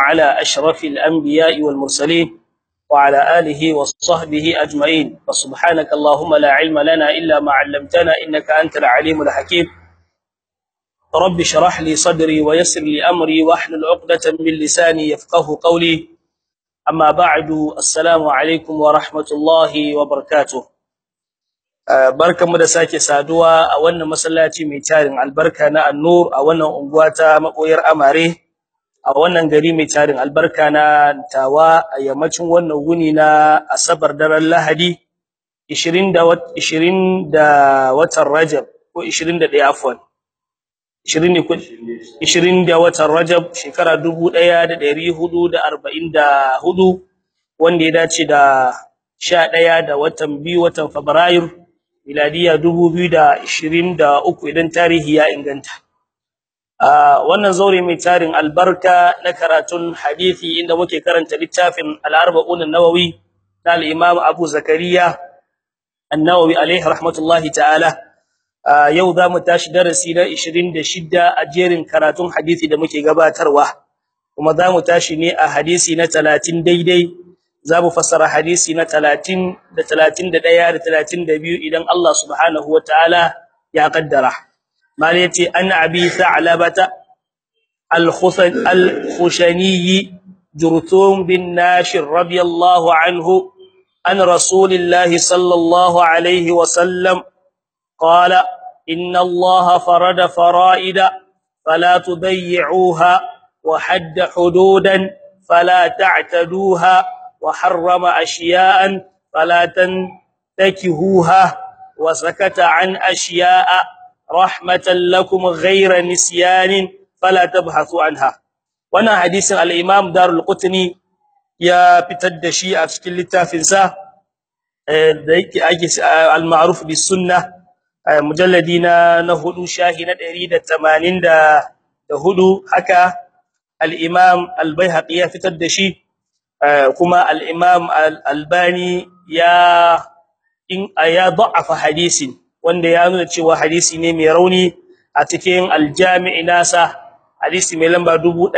على أشرف الأنبياء والمرسلين وعلى آله وصحبه أجمعين فسبحانك اللهم لا علم لنا إلا ما علمتنا إنك أنت العليم الحكيم رب اشرح لي صدري ويسر لي أمري واحلل عقدة من لساني يفقه قولي أما بعد السلام عليكم ورحمة الله وبركاته barkanmu da sake saduwa a wannan masallaci mai tarin albarka na An-Nur a wannan unguwa ta makoyar Amare a wannan gari mai tarin albarka na Tawa a yammacin wannan wuni na Asabar daren Lahadi 20 da 20 da watan Rajab ko 21 afwan 20 ne 20 da watan Rajab shekara 1444 wanda ya dace da 11 da watan biyu watan Fabrairu miladiya 2023 idan tarihi ya inganta wannan zaure mai tarin albarka na karatun hadisi inda muke karanta littafin al-arba'un an-nawawi na al-imam Abu Zakariya an-Nawawi alayhi rahmatullahi ta'ala yau zamu tashi darasi na 26 a jerin karatun hadisi da muke gabatarwa kuma zamu tashi ne a hadisi na 30 daidai zamu fassara hadisi na 30 da 31 da 32 idan Allah subhanahu wataala ya kaddara malati an abi tha'labata al-khusan al-khushani jurthum bin nashir radiyallahu anhu an rasulillahi sallallahu alayhi wa sallam qala inna Allah farada fara'ida fala tudayyi'uha wa hadda hududan fala ta'taduha وحرم اشياء فلا تنتكهوها وسكت عن اشياء رحمه لكم غير نسيان فلا تبحثوا عنها وانا حديث الامام دار القطني يا fitar da shi a cikin littafin sa da yake ake al-ma'ruf bis sunnah mujalladi na na hudu shahi na 184 haka al-imam al-baihaqi ya fitar da shi kuma al-imam al-albani ya in ya da'afa hadisin wanda ya nuna cewa hadisi ne mai rauni a cikin al-jami' nasa hadisi mai lamba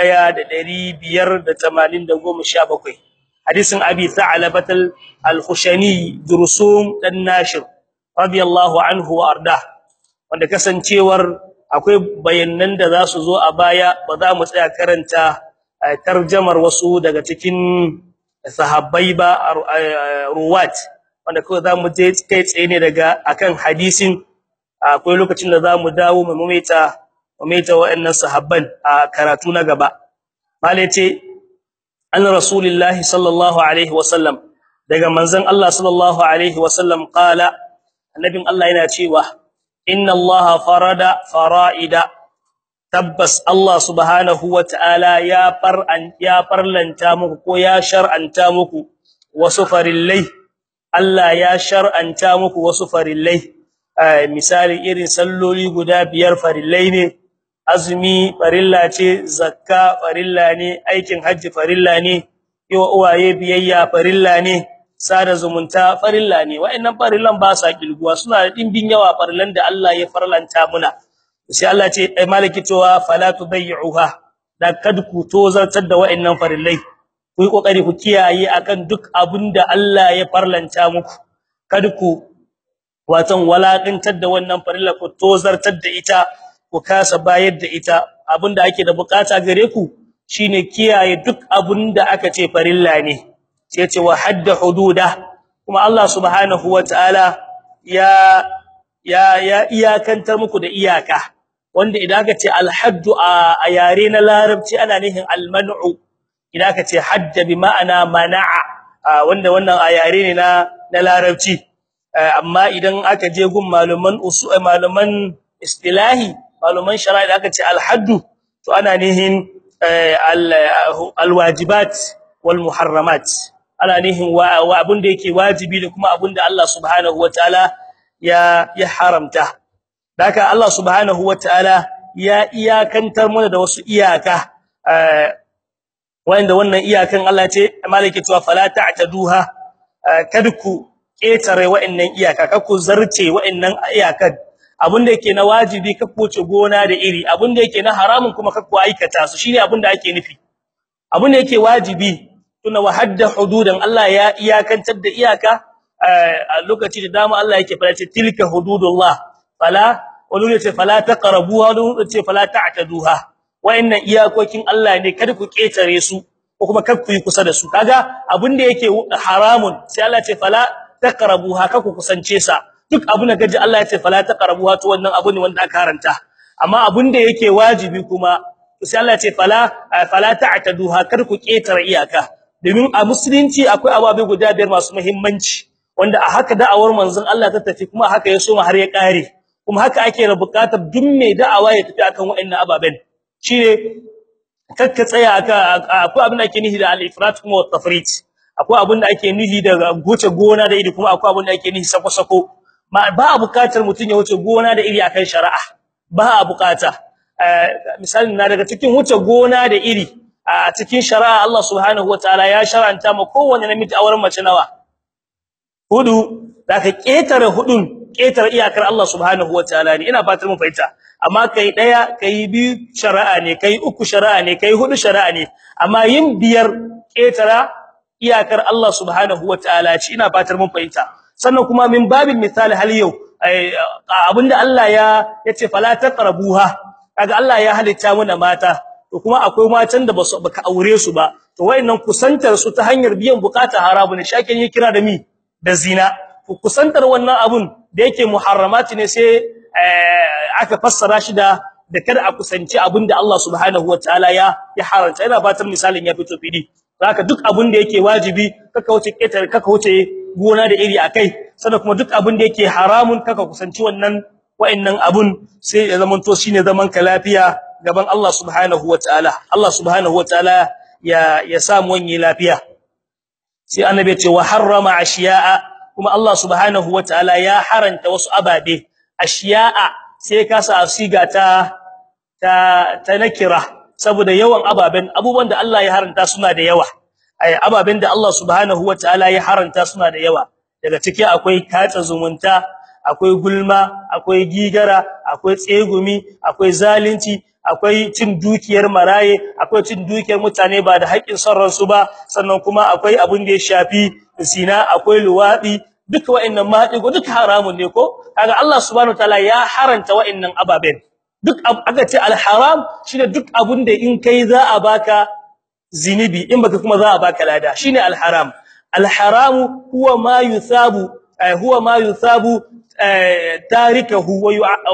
1587 hadisin abi tha'labat al-khushani dursum dan nashir radiyallahu anhu wa arda wanda kasancewar akwai bayanan da za su zo a baya ba za mu tsaya karanta tarjamar wasu daga cikin sahabbai ba ruwat wanda kawai zamu je kai tsaye ne daga akan hadisin akwai lokacin da zamu dawo mu mamaita mamaita wa'annan sahabban a karatu na gaba malai ce anna rasulullahi sallallahu alaihi wasallam daga manzon Allah sallallahu alaihi wasallam qala annabin Allah yana cewa inna Allah farada fara'ida tabbas Allah subhanahu wataala ya far'an ya farlanta muku ko ya shar'anta muku wasu farillai Allah ya shar'anta muku wasu farillai misali irin salloli guda biyar farillai ne azumi farilla ce zakka farilla ne aikin haji farilla ne yiwa uwaye biyayya farilla ne sada zumunta farilla ne wa'annan farillan ba sa kilguwa suna da dimbin yawa farillan da Allah ya farlanta muna sai Allah ce ai maliki cewa fala tudayyi'uha da kad ku tozartar da wa'annan farillai ku yi kokari ku kiyaye akan duk abinda Allah ya farlanta muku kad ku watan walakantar da wannan farilla ku tozartar da ita ku kasa bayar da ita abinda ake da bukata gare ku shine kiyaye duk abinda aka ce farilla ne sai ce wa hadda hududa kuma Allah subhanahu wataala ya ya ya iyakantar muku da iyaka wanda idan aka ce alhaddu a yare na larabci ana nihin alman'u idan aka ce hadda bi ma'ana mana'a wanda wannan a yare ne na na larabci amma idan aka je gun maluman usul maluman istilahi maluman shari'a idan aka ce alhaddu to ana nihin alwajibat wal muharramat ana nihin wa abun da yake wajibi da kuma abun da Allah subhanahu wataala ya ya haramta daka Allah subhanahu wataala ya iyakantar mana da wasu iyaka wanda wannan iyakan Allah ce malaki cewa fala ta'taduha kadku ketare wa'annan iyaka kakku zarce wa'annan iyakan abinda yake na wajibi kakku wuce gona da iri abinda yake na haramun kuma kakku aikata su shine abinda ake nufi abu ne yake wajibi tuna wa hadda hududan Allah ya iyakantar da iyaka a lokaci da dama Allah yake fara ce tilka hududullah fala wani ce fala taqrabuha wani ce fala ta'taduha wayannan iyakokin Allah ne kada ku ketare su ko kuma kar ku yi kusa da su kaga abin da yake haramun sai Allah ce fala taqrabuha ka ku kusance sa duk abin da gaji Allah ya ce fala taqrabuha to wannan abu ne wanda aka karanta amma abin da yake wajibi kuma sai Allah ya ce fala fala ta'taduha kar ku ketare iyaka domin a musulunci akwai ababe guda biyar masu muhimmanci wanda a haka da'awar manzon Allah ta tafi kuma haka ya so har ya kare kuma haka ake da bukatar duk mai da'awa ya tafi akan waɗannan ababen shine kakka tsaya aka akwai abin da ake nihi da al-ifrat kuma wat-tafrit akwai abin da ake nihi da goce gona da iri kuma akwai abin da ake nihi sako-sako ba a bukatar mutun ya wuce gona da iri akan shari'a ba a bukata misali na daga cikin wuce gona da iri a cikin shari'a Allah subhanahu wataala ya shar'anta ma kowanne namiji auren mace nawa hudu zaka ketare hudun ketare iyakar Allah subhanahu wataala ne ina fatar mun fahimta amma kai daya kai biyu shari'a ne kai uku shari'a ne kai hudu shari'a ne amma yin biyar ketara iyakar Allah subhanahu wataala ce ina fatar mun fahimta sannan kuma min babin misali hal yau abinda Allah ya yace fala taqrabuha kaga Allah ya halitta mana mata to kuma akwai matan da basu baka aure su ba to wayannan kusantar su ta hanyar biyan bukata harabu ne shakin ya kira da mi da zina kusantar wannan abun da yake muharramati ne sai aka fassara shi da da kada a kusanci abinda Allah subhanahu wataala ya ya haranta ina fatan misalin ya fito fidi haka duk abin da yake wajibi kaka wuce ketar kaka wuce gona da iri akai sannan kuma duk abin da yake haramun kaka kusanci wannan wa'annan abun sai ya zaman to shine zaman ka lafiya gaban Allah subhanahu wataala Allah subhanahu wataala ya ya samu wani lafiya sai annabi ya ce wa harrama ashiya'a kuma Allah subhanahu wataala ya haranta wasu ababe ashiya'a sai ka sa siga ta ta ta nakira saboda yawan ababen abubuwan da Allah ya haranta suna da yawa ai ababen da Allah subhanahu wataala ya haranta suna da yawa daga ciki akwai katsa zumunta akwai gulma akwai gigara akwai tsegumi akwai zalunci akwai cin dukiyar maraye akwai cin dukiyar mutane ba da haƙin son su ba sannan kuma akwai abin da ya shafi zina akwai luwadi duka wa'annan maɗigo duka haramun ne ko kaga Allah subhanahu wataala ya haranta wa'annan ababen duk aka ce alharam shine duk abun da in kai za a baka zinibi in baka kuma za a baka lada shine alharam alharamu huwa ma yuthabu huwa ma yuthabu tarikahu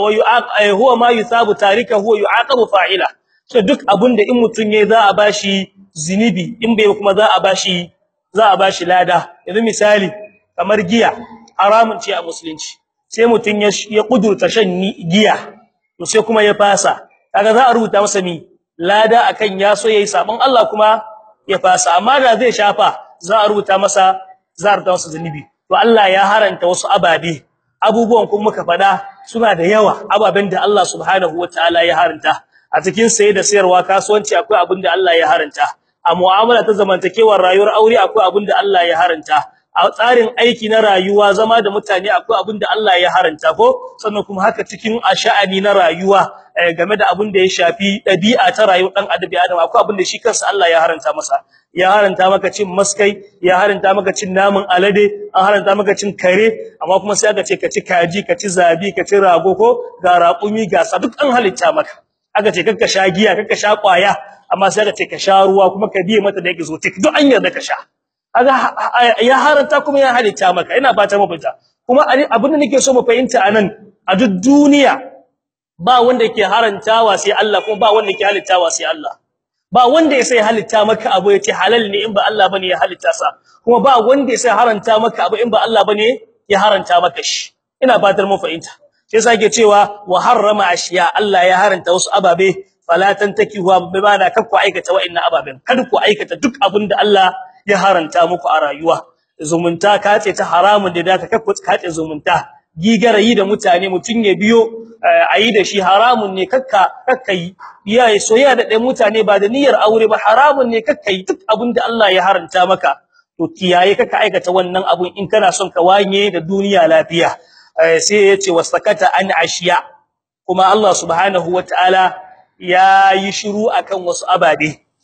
wa huwa ma yuthabu tarikahu wa yu'aqabu fa'ila so duk abun da in mutun yayi za a bashi zinibi in bai kuma za a bashi za a bashi lada yanzu misali kamar giya haramun ce a musulunci sai mutun ya kudurta shan giya to sai kuma ya fasa kaga za a rubuta masa mi lada akan ya so yayi sabon Allah kuma ya fasa amma da zai shafa za a rubuta masa za a rubuta masa zanubi to Allah ya haranta wasu ababe abubuwan kuma muka fada suna da yawa ababen da Allah subhanahu wataala ya haranta a cikin saye da sayarwa kasuwanci akwai abin da Allah ya haranta a mu'amala ta zamantakewar rayuwar aure akwai abin da Allah ya haranta a tsarin aiki na rayuwa zama da mutane akwai abin da Allah ya haranta ko sannan kuma haka cikin asha'ani na rayuwa game da abin da ya shafi dabi'a ta rayuwar dan adabi adam akwai abin da shi kansa Allah ya haranta masa ya haranta maka cin maskai ya haranta maka cin namun alade an haranta maka cin kare amma kuma sai aka ce ka ci kaji ka ci zabi ka ci rago ko ga raƙumi ga sa duk an halitta maka aka ce kakka sha giya kakka sha kwaya amma sai aka ce ka sha ruwa kuma ka biye mata da yake zo tik duk an yarda ka sha kaga ya haranta kuma ya halitta maka ina ba ta mafita kuma abin da nake so mu fahimta anan a duk duniya ba wanda yake harantawa sai Allah kuma ba wanda yake halittawa sai Allah ba wanda ya sai halitta maka abu yace halal ne in ba Allah bane ya halitta sa kuma ba wanda ya sai haranta maka abu in ba Allah bane ya haranta maka shi ina fatar mu fahimta sai sake cewa wa harrama ashiya Allah ya haranta wasu ababe fala tantakihu bi bana kakku aikata wa'annan ababen kada ku aikata duk abin da Allah ya haranta muku a rayuwa zumunta kace ta haramun da ka kakku kace zumunta gigarayi da mutane mutun ya biyo ayi da shi haramun ne kakka kakkai yayi soyayya da dai mutane ba da niyyar aure ba haramun ne kakkai duk abinda Allah ya haranta maka to kiyaye kakka aikata wannan abun in kana son ka wanye da duniya lafiya sai yace wasakata an ashiya kuma Allah subhanahu wataala yayi shiru akan wasu ababe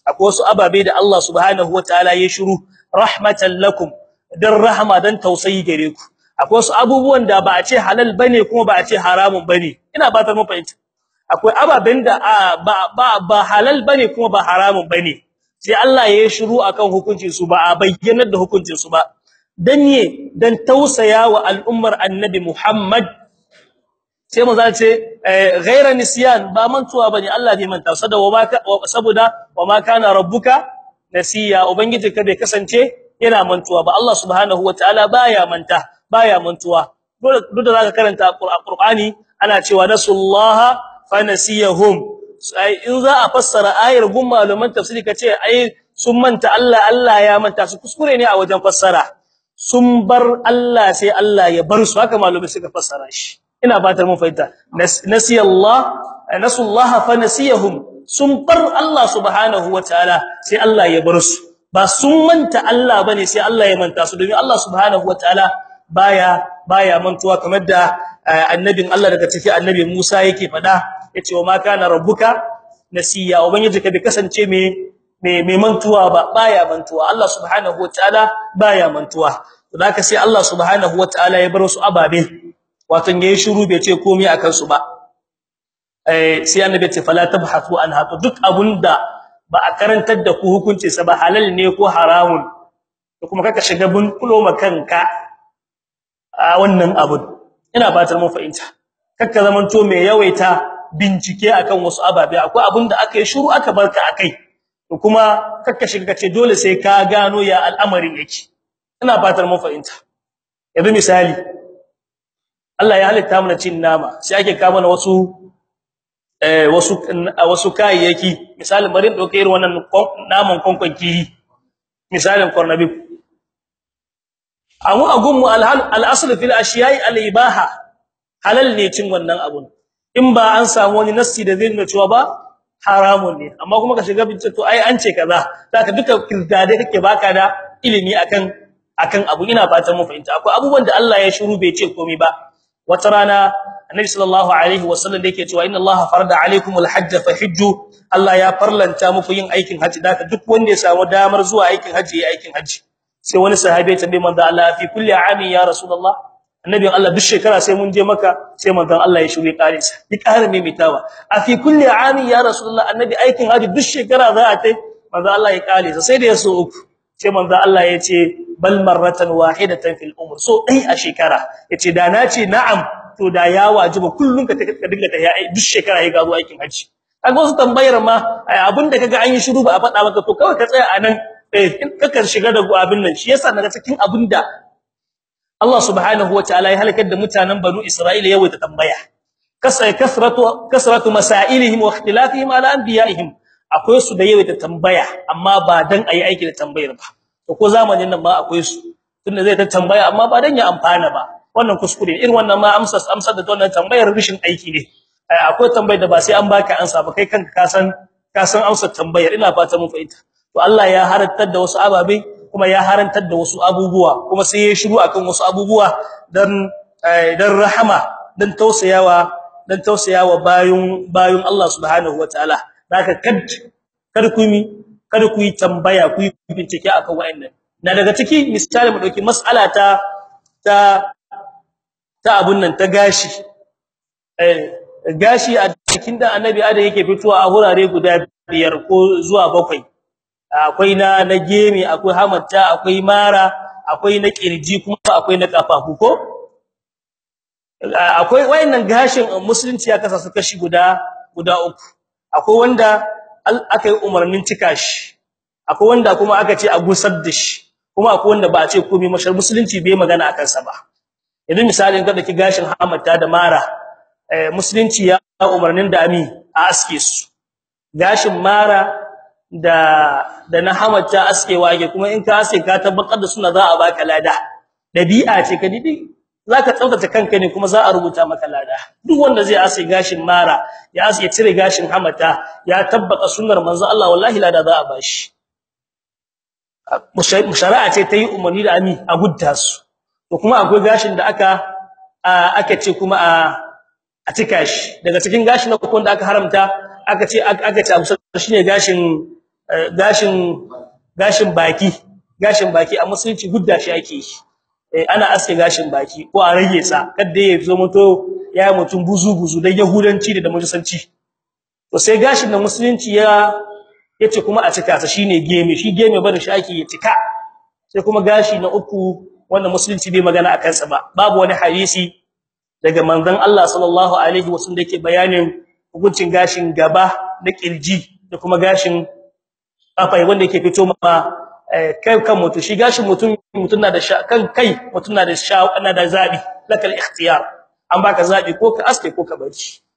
akwai wasu ababe da Allah subhanahu wataala ya shiru rahmatan lakum dan rahama dan tausayi gare ku akwai wasu abubuwan da ba a ce halal bane kuma ba a ce haramun bane ina ba ta mun fahimta akwai ababen da ba ba ba halal bane kuma ba haramun bane sai Allah ya shiru akan hukuncin su ba a bayyana da hukuncin su ba dan ne dan tausaya wa al'ummar annabi Muhammad sai mu zace ghaira nisyan ba mantuwa bane Allah bai manta saboda wa ma kana rabbuka nasiya ubangiji ka bai kasance yana mantuwa ba Allah subhanahu wataala baya manta baya mantuwa duk da zaka karanta Qur'ani ana cewa nasullaha fanasiyahum sai in za a fassara ayar gun malaman tafsiri kace ai sun manta Allah Allah ya manta su kuskure ne a wajen fassara sun bar Allah sai Allah ya bar su haka malumai suka fassara shi ina batar mun fahimta nasiyallah nasullaha fanasiyahum sun bar Allah subhanahu wataala sai Allah ya bar su ba sun manta Allah bane sai Allah ya manta su domin Allah subhanahu wataala baya baya mantuwa kamar da annabin Allah daga cikin annabi Musa yake fada yace wa ma kana rabbuka nasiya ubangiji ka bi kasance me me mantuwa ba baya mantuwa Allah subhanahu wataala baya mantuwa to haka sai Allah subhanahu wataala ya bar su ababe wato yayi shiru bai ce komai akan su ba eh sai annabi ce fala tabhathu an hatu duk abunda ba a karantar da ku hukunci sa ba halal ne ko haramun to kuma kaka shiga bun kulo makanka a wannan abun ina fatar mun fahimta kakka zamanto mai yawaita bincike akan wasu ababe akwai abunda aka yi shiru aka barka akai to kuma kakka shiga kace dole sai ka gano ya al'amarin yake ina fatar mun fahimta yanzu misali Allah ya halitta mana cin nama sai ake kawo mana wasu eh wasu wasu kayayyaki misalin bari dauke irin wannan naman konkonki misalin kornabi amu agunmu al-asl fil ashiyai al-ibaha halal ne cin wannan abun in ba an samu wani nassi da zai nuna cewa ba haramun ne amma kuma ka shiga bincike to ai an ce kaza zaka duka kirdade kake baka da ilimi akan akan abu ina fatan mu fahimta akwai abubuwan da Allah ya shiru bai ce komai ba wata rana annabi sallallahu alaihi wasallam da yake cewa inna allaha farada alaikumul hajj fahijju Allah ya farlanta muku yin aikin haji da duk wanda ya samu damar zuwa aikin haji ya aikin haji sai wani sahabi ya tambaye manzo Allah fi kulli amin ya rasulullah annabi Allah duk shekara sai mun je maka sai manzo Allah ya shige kare sa ya kare mai mitawa a fi kulli amin ya rasulullah annabi aikin haji duk shekara za a tai manzo Allah ya kare sa sai da ya so uku sai manzo Allah ya ce bal marratan wahidatan fil umr so dai a shekara yace da na ce na'am to da ya wajiba kullun ka dinga ta yayi duk shekara ya gazo aikin haji kaga wasu tambayar ma abinda kaga an yi shiru ba a faɗa maka to kawai ka tsaya anan eh kaka shiga da abin nan shi yasa naga cikin abinda Allah subhanahu wataala ya halakar da mutanen banu Isra'ila yawaita tambaya kasai kasratu kasratu masailihim wa ikhtilafihim ala anbiya'ihim akwai su da yawaita tambaya amma ba dan ayi aiki da tambayar ba to ko zamanin nan ma akwai su tunda zai ta tambaya amma ba dan ya amfana ba wannan kuskure irin wannan ma amsa amsa da wannan tambayar rishin aiki ne akwai tambayar da ba sai an baka ansa ba kai kanka ka san ka san amsar tambayar ina fata mun fahimta to Allah ya harantar da wasu ababe kuma ya harantar da wasu abubuwa kuma sai ya shiru akan wasu abubuwa dan dan rahama dan tausayawa dan tausayawa bayun bayun Allah subhanahu wataala zaka kad kada ku mi kada ku yi tambaya ku yi bincike akan wayannan na daga ciki misali mu dauki mas'ala ta ta ta abun nan ta gashi eh gashi a cikin da annabi ada yake fitowa a hurare guda biyar ko zuwa bakwai akwai na na gemi akwai hamatta akwai mara akwai na kirji kuma akwai na kafafu ko akwai wayannan gashin musulunci ya kasa su kashi guda guda uku akwai wanda aka yi umarnin cika shi akwai wanda kuma aka ce a gusar da shi kuma akwai wanda ba a ce komai mashar musulunci bai magana akan sa ba yanzu misalin ka daki gashin hamatta da mara eh musulunci ya umarnin da ami a aske su gashin mara da da na hamatta aske wage kuma in ka aske ka tabbatar da suna za a baka lada dabi'a ce ka didi zaka tsaftace kanka ne kuma za a rubuta maka lada duk wanda zai aske gashin mara ya aske cire gashin hamatta ya tabbata sunnar manzo Allah wallahi lada za a bashi mushara'a ce ta yi umarni da ami a gudda su to kuma akwai gashin da aka aka ce kuma a a cika shi daga cikin gashin da kuma da aka haramta aka ce aka ce abu shine gashin gashin gashin baki gashin baki a musulunci gudda shi ake yi ana aske gashin baki ko a rage sa kada ya zo muto ya mutum buzu buzu dan yahudanci da mujusanci to sai gashin da musulunci ya yace kuma a cika sa shine geme shi geme barin shi ake ya cika sai kuma gashi na uku wanda musulunci bai magana akan sa ba babu wani hadisi daga manzon Allah sallallahu alaihi wasallam dake bayanin hukuncin gashin gaba da kirji da kuma gashin kafai wanda yake fito ma kai kan mutum shi gashin mutum mutum na da kan kai mutum na da sha ana da zabi lakal ikhtiyar an baka zabi ko ka aske ko ka bari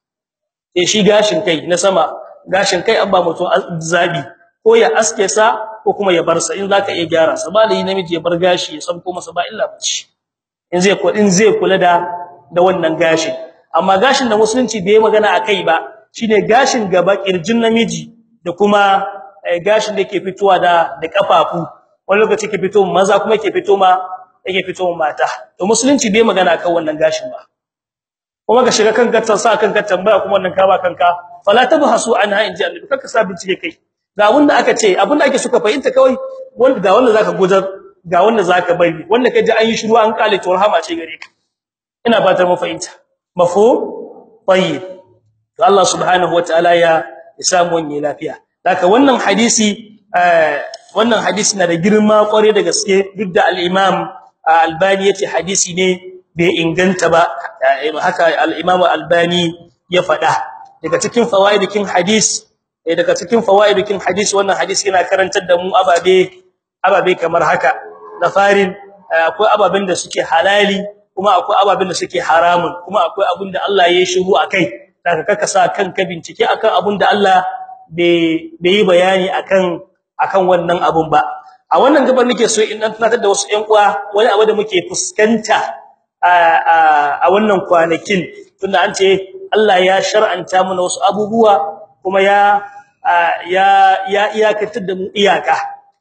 sai shi gashin kai na sama gashin kai an ba mutum zabi ko ya aske sa ko kuma ya bar sa in zaka iya gyara sa ba lai namiji ya bar gashi ya sabko masa ba illa bace in zai ko in zai kula da da wannan gashin amma gashin da musulunci bai magana akai ba shine gashin gaba kirjin namiji da kuma gashin da yake fitowa da da kafafu wani lokaci yake fito maza kuma yake fito ma yake fito mata to musulunci bai magana akan wannan gashin ba kuma ka shiga kanka ta sa kanka tambaya kuma wannan kawa kanka fala tabhasu anha inji annabi kanka sa bincike kai ga abinda aka ce abinda ake suka fahimta kawai wanda ga wanda zaka gudar ga wanda zaka bari wanda kaje an yi shiru an kale to rahama ce gare ka ina fatar mu fahimta mafhum tayyib to Allah subhanahu wataala ya samu wani lafiya haka wannan hadisi wannan hadisi na da girma kware da gaske duk da al-Imam Albani yace hadisi ne bai inganta ba haka al-Imam Albani ya faɗa daga cikin fawaidikin hadis daga cikin fawaidikin hadis wannan hadisi yana karantar da mu ababe ababe kamar haka na farin akwai ababen da suke halali kuma akwai ababen da suke haramun kuma akwai abin da Allah ya shiru akai daga kaka sa kanka bincike akan abin da Allah bai yi bayani akan akan wannan abun ba a wannan gabar nake so in dan tunatar da wasu ƴan uwa wani abu da muke fuskanta a wannan kwanakin tunda an ce Allah ya shar'anta mana wasu abubuwa kuma ya ya ya iyakatar da mu iyaka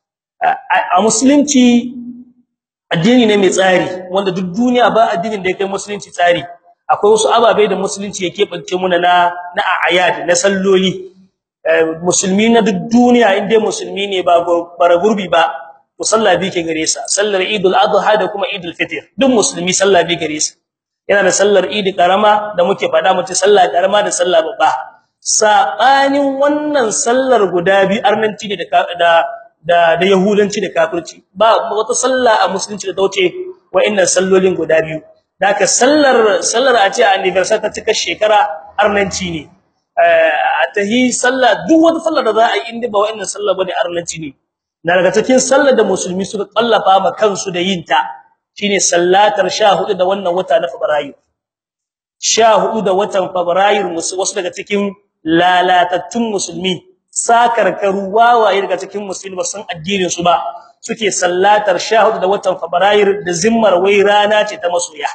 a musulunci addini ne mai tsari wanda duk duniya ba addinin da ya kai musulunci tsari akwai wasu ababai da musulunci yake bance muna na na ayat na salloli musulmi na duk duniya inda musulmi ne ba bara gurbi ba to sallah bi ke gare sa sallar idul adha da kuma idul fitr duk musulmi sallah bi gare sa yana da sallar idi karama da muke fada mutum sallah karama da sallah babba sabanin wannan sallar guda bi arnanci da da da da yahudanci da kafirci ba wata sallah a musulunci da dauce wa'annan sallolin guda biyu daka sallar sallar a ce anniversary ta cika shekara arnanci ne a tahi sallah duk wata sallar da za a yi inda ba wa'annan sallah bane arnanci ne na daga cikin sallar da musulmi suka kallafa ma kansu da yin ta shine sallatar 14 da wannan wata na Fabrairu 14 da watan Fabrairu wasu daga cikin lalatattun musulmi sakarkaru wawaye daga cikin musulmi san addinin su ba suke sallatar 14 da watan Fabrairu da zimmar wai rana ce ta masoya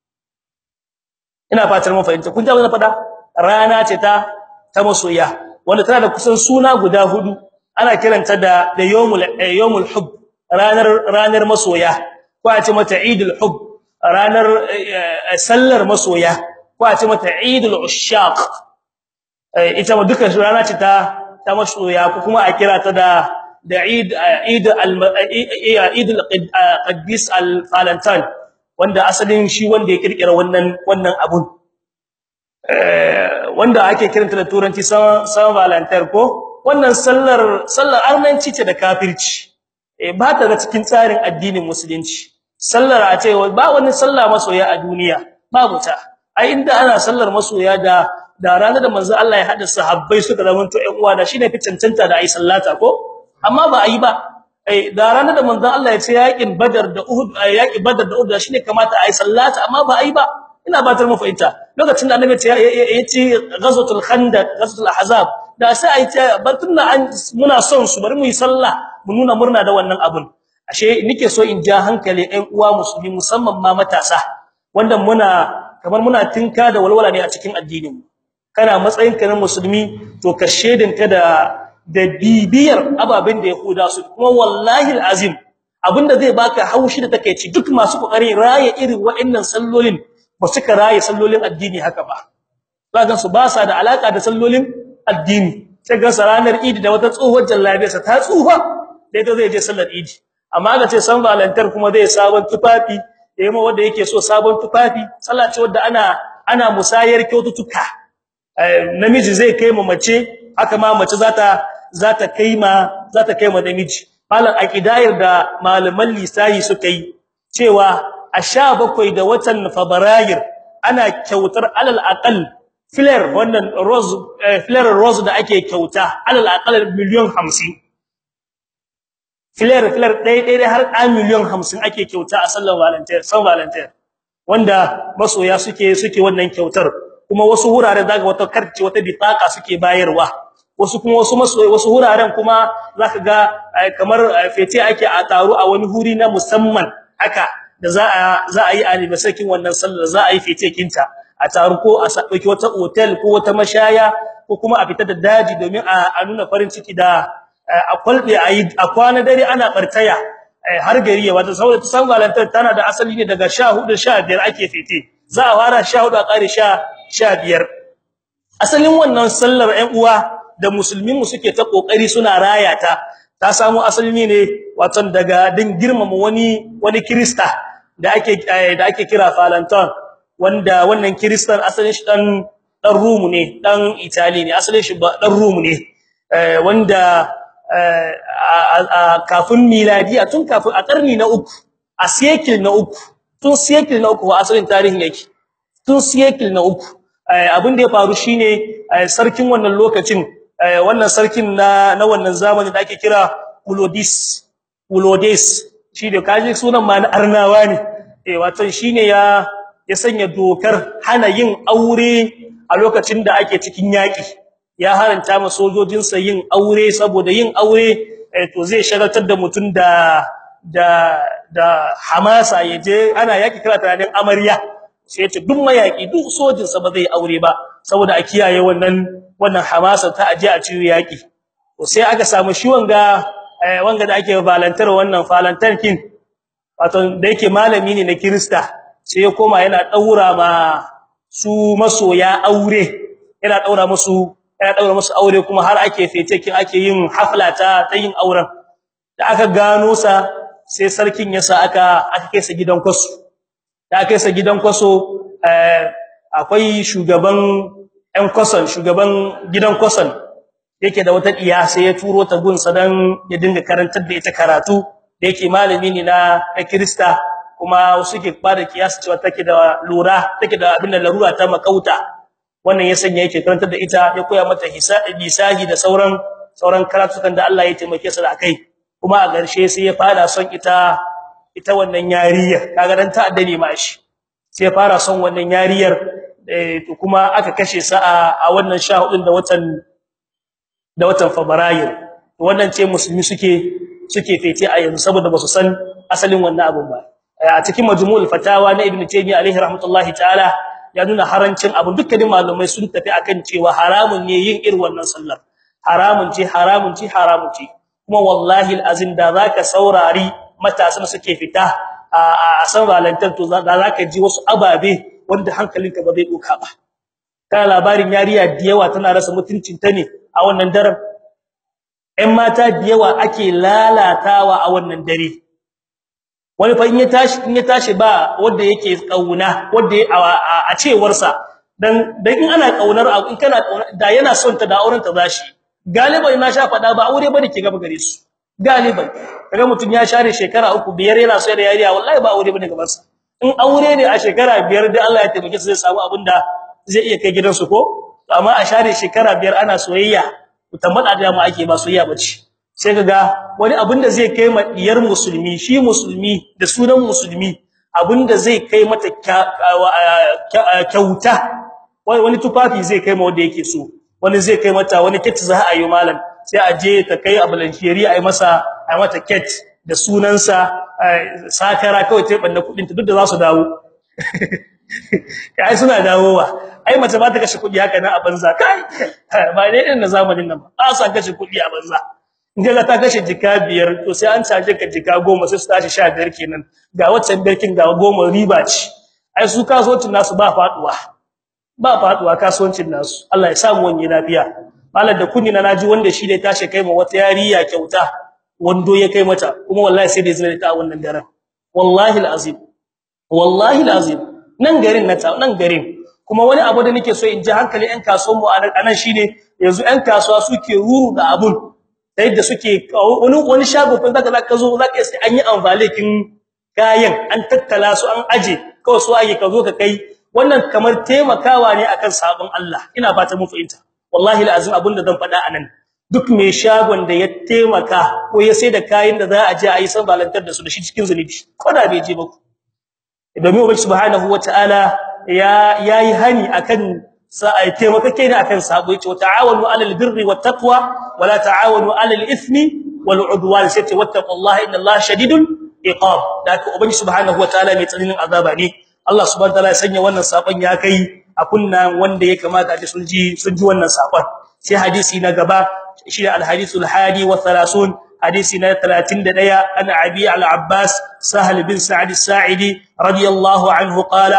ina fatar mun fahimta kun ji abin da fada rana ce ta ta masoya wanda tana da kusan suna guda hudu ana kiranta da da yawmul yawmul hub ranar ranar masoya ko a ce mata idul hub ranar sallar masoya ko a ce mata idul ushaq ita ma duka rana ce ta ta masoya ko kuma a kira ta da da eid eid al eid al qaddis al valentine wanda asalin shi wanda ya kirkira wannan wannan abun wanda ake kiranta da turanci san valentine ko wannan sallar sallar arnanci ce da kafirci eh ba ta da cikin tsarin addinin musulunci sallar a ce ba wani sallah masoya a duniya babu ta ai inda ana sallar masoya da da ranar da manzo Allah ya hada sahabbai suka zamanto ƴan uwa da shine fi cancanta da ai sallata ko amma ba ai ba eh da ranar da manzo Allah ya ce yaƙin badar da uhud yaƙin badar da uhud shine kamata ai sallata amma ba ai ba ina batar mu fahimta lokacin da annabi ya ce ghazwatul khandaq ghazwatul ahzab da sai ai ta batun an muna son su bari mu yi sallah mu nuna murna da wannan abun ashe nike so in ja hankali ɗan uwa musulmi musamman ma matasa wanda muna kamar muna tinka da walwala ne a cikin addinin mu kana matsayin ka na musulmi to ka shedinka da da bibiyar ababen da yahuda su kuma wallahi alazim abinda zai baka haushi da takeici duk masu kokarin raye irin wa'annan sallolin ba suka raye sallolin addini haka ba zagan su ba sa da alaka da sallolin addini sai ga ranar idi da wata tsohuwar jallabiyarsa ta tsufa dai to zai je sallar idi amma ga ce san valantar kuma zai sabon tufafi yayin wanda yake so sabon tufafi sallah ce wanda ana ana musayar kyaututtuka namiji zai kai ma mace haka ma mace zata zata kai ma zata kai ma namiji malam aqidayar da malaman lisayi suka yi cewa a 17 da watan fabrairu ana kyautar alal aqal flare wannan rose flare rose da ake kyauta alal aqal miliyan 50 flare flare dai dai har a miliyan 50 ake kyauta a sallar valentine san valentine wanda masoya suke suke wannan kyautar kuma wasu wurare daga wata karce wata bitaka suke bayarwa wasu kuma wasu masoyi wasu wuraren kuma zaka ga kamar fete ake a taro a wani huri na musamman haka da za a za a yi anniversary wannan sallar za a yi fete kinta a taro ko a dauki wata hotel ko wata mashaya ko kuma a fita da daji domin a nuna farin ciki da a kwalbe a yi a kwana dare ana bartaya har gari ya wata saboda ta san valentine tana da asali ne daga 14 15 ake fete za a fara 14 a kare 15 asalin wannan sallar ɗan uwa da musulmin mu suke ta kokari suna raya ta ta samu asali ne wato daga din girmama wani wani krista da ake da ake kira valentine wanda wannan kristan asalin shi dan dan rumu ne dan italy ne asalin shi dan rumu ne wanda kafin miladiya tun kafin a karni na uku a cycle na uku tun cycle na uku asalin tarihin yake tun cycle na uku abin da ya faru shine sarkin wannan lokacin wannan sarkin na na wannan zamanin da ake kira Ulodis Ulodes shi da kaji sunan ma na arnawa ne eh wato shine ya ya sanya dokar hana yin aure a lokacin da ake cikin yaki ya haranta ma sojojinsa yin aure saboda yin aure to zai shagaltar da mutun da da da hamasa yaje ana yaki kira tunanin amarya sai ya ce duk mayaki duk sojinsa ba zai aure ba saboda a kiyaye wannan wannan hamasa ta aje a cikin yaki to sai aka samu shi wanga wanga da ake valantar wannan valantar kin wato da yake malami ne na Kirista sai ya koma yana daura ma su masoya aure yana daura musu yana daura musu aure kuma har ake fete kin ake yin hafla ta ta yin auren da aka gano sa sai sarkin yasa aka aka kai sa gidan kwaso da aka kai sa gidan kwaso akwai shugaban ɗan kwason shugaban gidan kwason yake da wata diya sai ya turo ta gun dan ya dinga karantar da ita karatu da yake malami ne na na Kirista kuma suke bada kiyasi cewa take da lura take da abin da larura ta makauta wannan ya sanya yake karantar da ita ya koya mata hisabi bisahi da sauran sauran karatukan da Allah ya taimake su da akai kuma a garshe sai ya fara son ita ita wannan yariyar kaga dan ta addani ma shi sai ya fara son wannan yariyar to kuma aka kashe sa a wannan 14 da watan da watan Fabrairu wannan ce musulmi suke suke fete a yanzu saboda basu san asalin wannan abun ba a cikin majmu'ul fatawa na ibnu taymiyyah alaihi rahmatullahi ta'ala ya nuna harancin abu dukkanin malumai sun tafi akan cewa haramun ne yin irin wannan sallar haramun ce haramun ce haramun ce kuma wallahi alazim da zaka saurari matasan suke fita a san valantan to za zaka ji wasu ababe wanda hankalinka ba zai doka ba kana labarin yariya da yawa tana rasa mutuncin ta ne a wannan daren ɗan mata da yawa ake lalatawa a wannan dare wani fa in ya tashi in ya tashi ba wanda yake kauna wanda a cewar sa dan dan in ana kaunar abu in kana kauna da yana son ta da auren ta zashi galiban na sha fada ba aure bane ke gaba gare su galiban kaga mutun ya share shekara uku biyar yana so da yariya wallahi ba aure bane gaban sa in aure ne a shekara biyar da Allah ya taimake su zai samu abinda zai iya kai gidansu ko amma a share shekara biyar ana soyayya mutamada da mu ake ba soyayya bace sai kaga wani abinda zai kai ma diyar musulmi shi musulmi da sunan musulmi abinda zai kai mata kyauta wani tufafi zai kai ma wanda yake so wani zai kai mata wani kit za a yi malam sai a je ta kai a balanshiri a yi masa a mata kit da sunansa sakara kawai ta banda kudin ta duk da za su dawo kai suna dawowa ai mace ba ta kashe kudi haka nan a banza kai ba dai irin na zamanin nan ba a san kashe kudi a banza inda ta kashe jika biyar to sai an caje ka jika goma sai su tashi 15 kenan ga waccan birkin ga goma riba ce ai su kasuwancin nasu ba faduwa ba faduwa kasuwancin nasu Allah ya samu wani lafiya malar da kunni na naji wanda shi da tashi kai ma wata yariya kyauta wando ya kai mata kuma wallahi sai da zai ta wannan daren wallahi alazim wallahi alazim nan garin na ta nan garin kuma wani abu da nake so in ji hankali ɗan kasuwan mu anan shine yanzu ɗan kasuwa suke ruru da abun da yadda suke wani wani shago fa zaka zaka zo zaka sai an yi amfalekin kayan an tattala su an aje kawai su ake ka zo ka kai wannan kamar taimakawa ne akan sabon Allah ina fata mun fahimta wallahi alazim abinda zan faɗa anan duk mai shagon da ya taimaka ko ya sai da kayan da za a je a yi sambalantar da su da shi cikin zunubi ko da bai je ba ku domin ubangi subhanahu wataala ya yayi hani akan sa ai taimakake ne akan sabo yace ta'awanu 'alal birri wat taqwa wala ta'awanu 'alal ithmi wal 'udwan sai wattaqullaha innallaha shadidul iqab da ubangi subhanahu wataala mai tsananin azaba ne Allah subhanahu wataala ya sanya wannan sabon ya kai a kunnan wanda ya kamata a ji sun ji sun ji wannan sabon sai hadisi na gaba shi al-hadithul hadi wa 30 hadisi na 31 an abi al-abbas sahal bin sa'd as-sa'idi radiyallahu anhu qala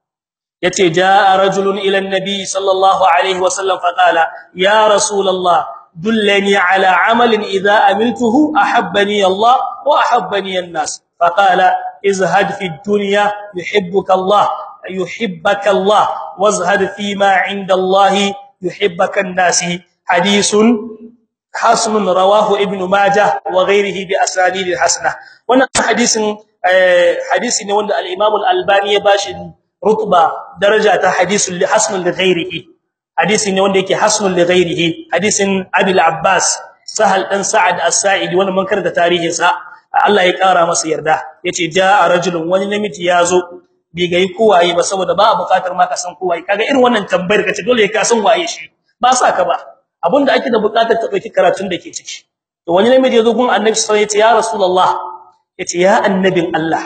yace jaa rajulun ila an-nabi sallallahu alayhi wa sallam faqala ya rasulullah dullani ala amalin idha amiltuhu ahabbani Allah wa ahabbani an-nas faqala izhad fi ad-dunya yuhibbuka Allah yuhibbuka Allah wazhad fi ma 'inda Allah yuhibbuka an-nas hadithun hasan rawahu ibn majah wa ghayrihi bi asanid hasana wannan hadisin hadisi ne wanda al-imam al-albani ya bashi rutba daraja ta hadisul hasan li ghayrihi hadisi ne wanda yake hasan li ghayrihi hadisin abi al-abbas sahal dan sa'ad as-sa'idi wannan mun karanta tarihin sa Allah ya kara masa yarda yace jaa rajulun wani namiji yazo bai ga kowaye ba saboda ba bukatar ma ka san kowaye kaga irin wannan tambayar kace dole ka san waye shi ba sa ka ba abinda ake da bukatar ta dauki karatun da ke ciki to wani namiji yazo gun annabi sallallahu alaihi wasallam yace ya rasulullah yace ya annabin Allah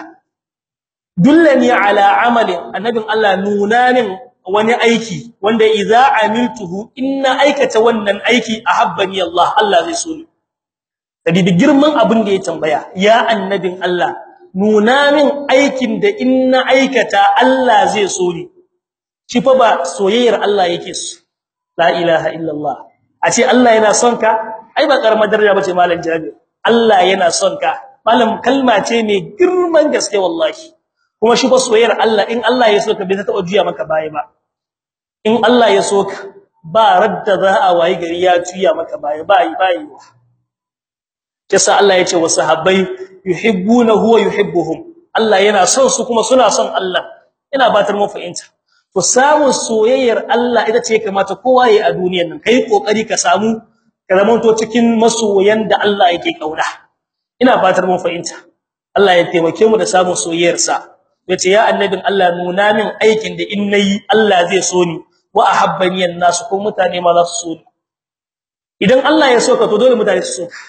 dullani ala amalin annabin Allah nuna min wani aiki wanda idza amiltuhu inna aikata wannan aiki ahabbani Allah Allah zai so ni kadi girman abin da ya tambaya ya annabin Allah nuna min aikin da inna aikata Allah zai so ni shi fa ba soyayyar Allah yake so la ilaha illallah a ce Allah yana son ka ai ba karamar daraja bace malam Jabir Allah yana son ka malam kalma ce mai girman gaske wallahi kuma shi fa soyayyar Allah in Allah ya so ka bai ta juya maka baya ba in Allah ya so ka ba radda za a wayi gari ya juya maka baya ba yi bayi kisa Allah ya ce wa sahabbai yuhibbuna huwa yuhibbuhum Allah yana son su kuma suna son Allah ina batar mu fahimta to samun soyayyar Allah ita ce kamata kowa yayi a duniyar nan kai kokari ka samu ka zamanto cikin masoyan da Allah yake kauna ina fatar mun fahimta Allah ya taimake mu da samun soyayyar sa yace ya annabin Allah nuna min aikin da in nayi Allah zai so ni wa ahabbani an-nas ko mutane ma za su so ni idan Allah ya soka to dole mutane su soka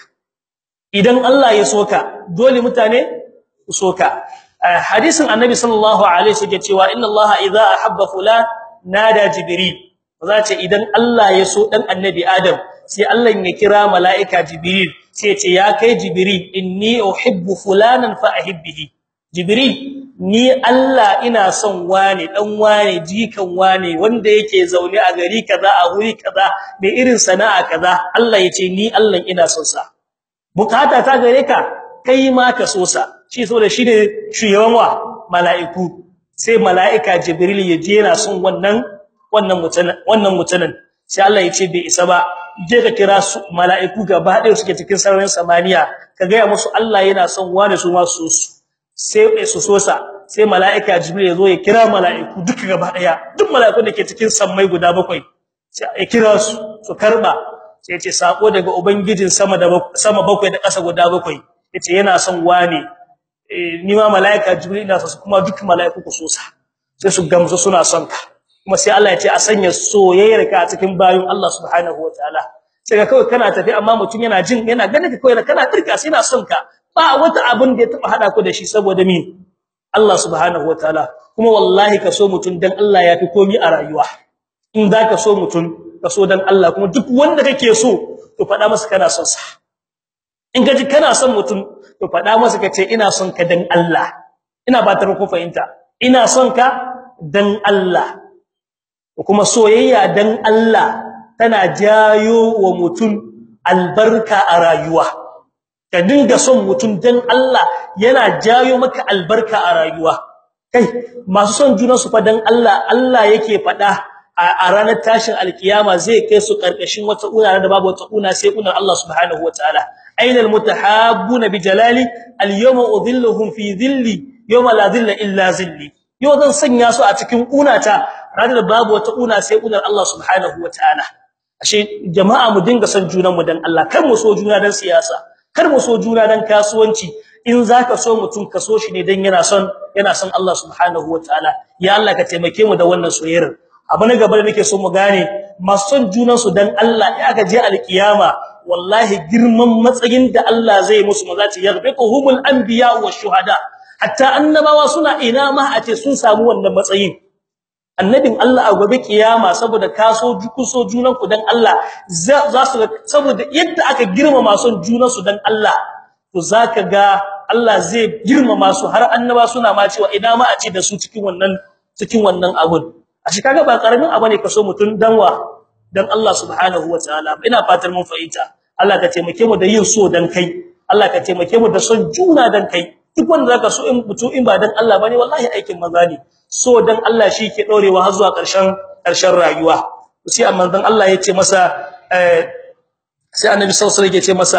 idan Allah ya soka dole mutane su soka hadisin annabi sallallahu alaihi wasallam cewa inna Allah idza ahabba fulan nada jibril zace idan Allah ya so dan annabi adam sai Allah ya kira malaika jibril sai ya ce ya kai jibril inni uhibbu fulanan fa ahibbihi jibril ni Allah ina son wane dan wane jikan wane wanda yake zaune a gari kaza a wuri kaza mai irin sana'a kaza Allah yace ni Allah ina son sa bukata ta gare ka kai ma ka so sa shi saboda shi ne shugaban wa mala'iku sai mala'ika jibril ya je yana son wannan wannan mutanen wannan mutanen sai Allah yace bai isa ba je ka kira su mala'iku gaba ɗaya suke cikin sararin samaniya ka ga musu Allah yana son wane su ma su sai su sosa sai mala'ika jibril ya zo ya kira mala'iku duka gaba daya duk mala'ikun da ke cikin sammai guda bakwai sai ya kira su su karba sai ya ce sako daga ubangijin sama da sama bakwai da ƙasa guda bakwai yace yana son wane ni ma mala'ika jibril ina son kuma duk mala'iku ku sosa sai su gamsu suna son ka kuma sai Allah ya ce a sanya soyayyar ka a cikin bayin Allah subhanahu wataala sai ka kawai kana tafi amma mutum yana jin yana ganin ka kawai kana dirka sai yana son ka ba wata abin da ya taba hada ku da shi saboda me Allah subhanahu wataala kuma wallahi ka so mutun dan Allah yafi komi a rayuwa in zaka so mutun ka so dan Allah kuma duk wanda kake so to fada masa kana son sa in ka ji kana son mutun to fada masa kace ina son ka dan Allah ina ba ta ku fahimta ina son ka dan Allah kuma soyayya dan Allah tana jayo wa mutum albarka a rayuwa ka dinga son mutum dan Allah yana jayo maka albarka a rayuwa kai masu son junan su fa dan Allah Allah yake fada a ranar tashin alkiyama zai kai su karkashin wata una da babu wata una sai unar Allah subhanahu wataala ainal mutahabbuna bijalali alyawma udhilluhum fi dhilli yawma la dhilla illa zilli yau zan sanya su a cikin unata ranar babu wata una sai unar Allah subhanahu wataala ashe jama'a mu dinga son junan mu dan Allah kar mu so juna dan siyasa kar mu so juna dan kasuwanci in zaka so mutum ka so shi ne dan yana son yana son Allah subhanahu wataala ya Allah ka taimake mu da wannan soyayyar abu na gaba da nake so mu gane masu son junan su dan Allah ya ga je alkiyama wallahi girman matsayin da Allah zai musu maza ce yarbiquhumul anbiya wash shuhada hatta annabawa suna ina ma a ce sun samu wannan matsayin annabin Allah a gobe kiyama saboda kaso kuso junan ku dan Allah za su saboda yadda aka girmama son junan su dan Allah to zaka ga Allah zai girmama su har annaba suna ma cewa ina ma a ce da su cikin wannan cikin wannan abun a shi kaga ba karamin abu ne kaso mutun danwa dan Allah subhanahu wataala ina fatar mun fahimta Allah ka taimake mu da yin so dan kai Allah ka taimake mu da son juna dan kai duk wanda zaka so in mutu in ba dan Allah bane wallahi aikin maza ne so dan Allah shi ke dorewa har zuwa ƙarshen ƙarshen rayuwa sai amma dan Allah ya ce masa sai annabi sallallahu alaihi wasallam ya ce masa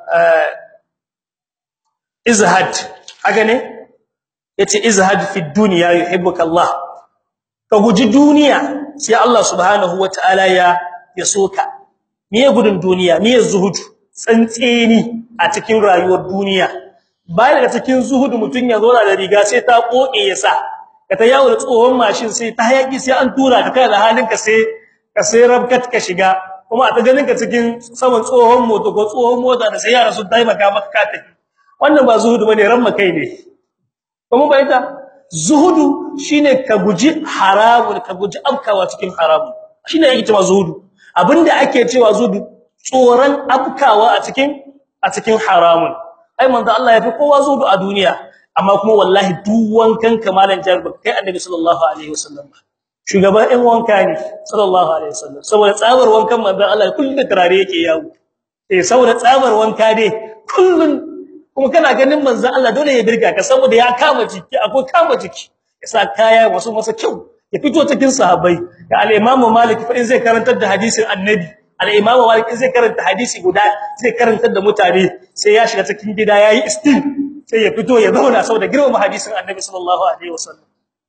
izhad haka ne yace izhad fi dunya yuhibbuka Allah ka guji duniya sai Allah subhanahu wataala ya ya soka miye gudun duniya miye zuhudu tsantseni a cikin rayuwar duniya bayan daga cikin zuhudu mutun ya zo da riga sai ta koke ya sa ka ta yawo da tsohon mashin sai ta hayaki sai an tura ka kai da halinka sai ka sai rabkat ka shiga kuma a ta ganin ka cikin saman tsohon moto ko tsohon mota da sai yara su taimaka maka ka tafi wannan ba zuhudu bane ramma kai ne kuma bai ta zuhudu shine ka guji haramun ka guji afkawa cikin haramun shine yake cewa zuhudu abinda ake cewa zuhudu tsoran afkawa a cikin a cikin haramun ai manzo Allah ya fi kowa zuhudu a duniya amma kuma wallahi duk wankan kamalan jarba kai annabi sallallahu alaihi wasallam shugaban ɗan wanka ne sallallahu alaihi wasallam saboda tsabar wankan manzo Allah kullun da turare yake yawo eh saboda tsabar wanka dai kullun kuma kana ganin manzo Allah dole ya birga ka saboda ya kama jiki akwai kama jiki yasa kaya wasu masa kyau ya fito cikin sahabbai da al-Imam Malik fa in zai karantar da hadisin annabi al-Imam Malik in zai karanta hadisi guda zai karantar da mutane sai ya shiga cikin gida yayi istin sai ya fito ya zauna saboda girmama hadisin annabi sallallahu alaihi wasallam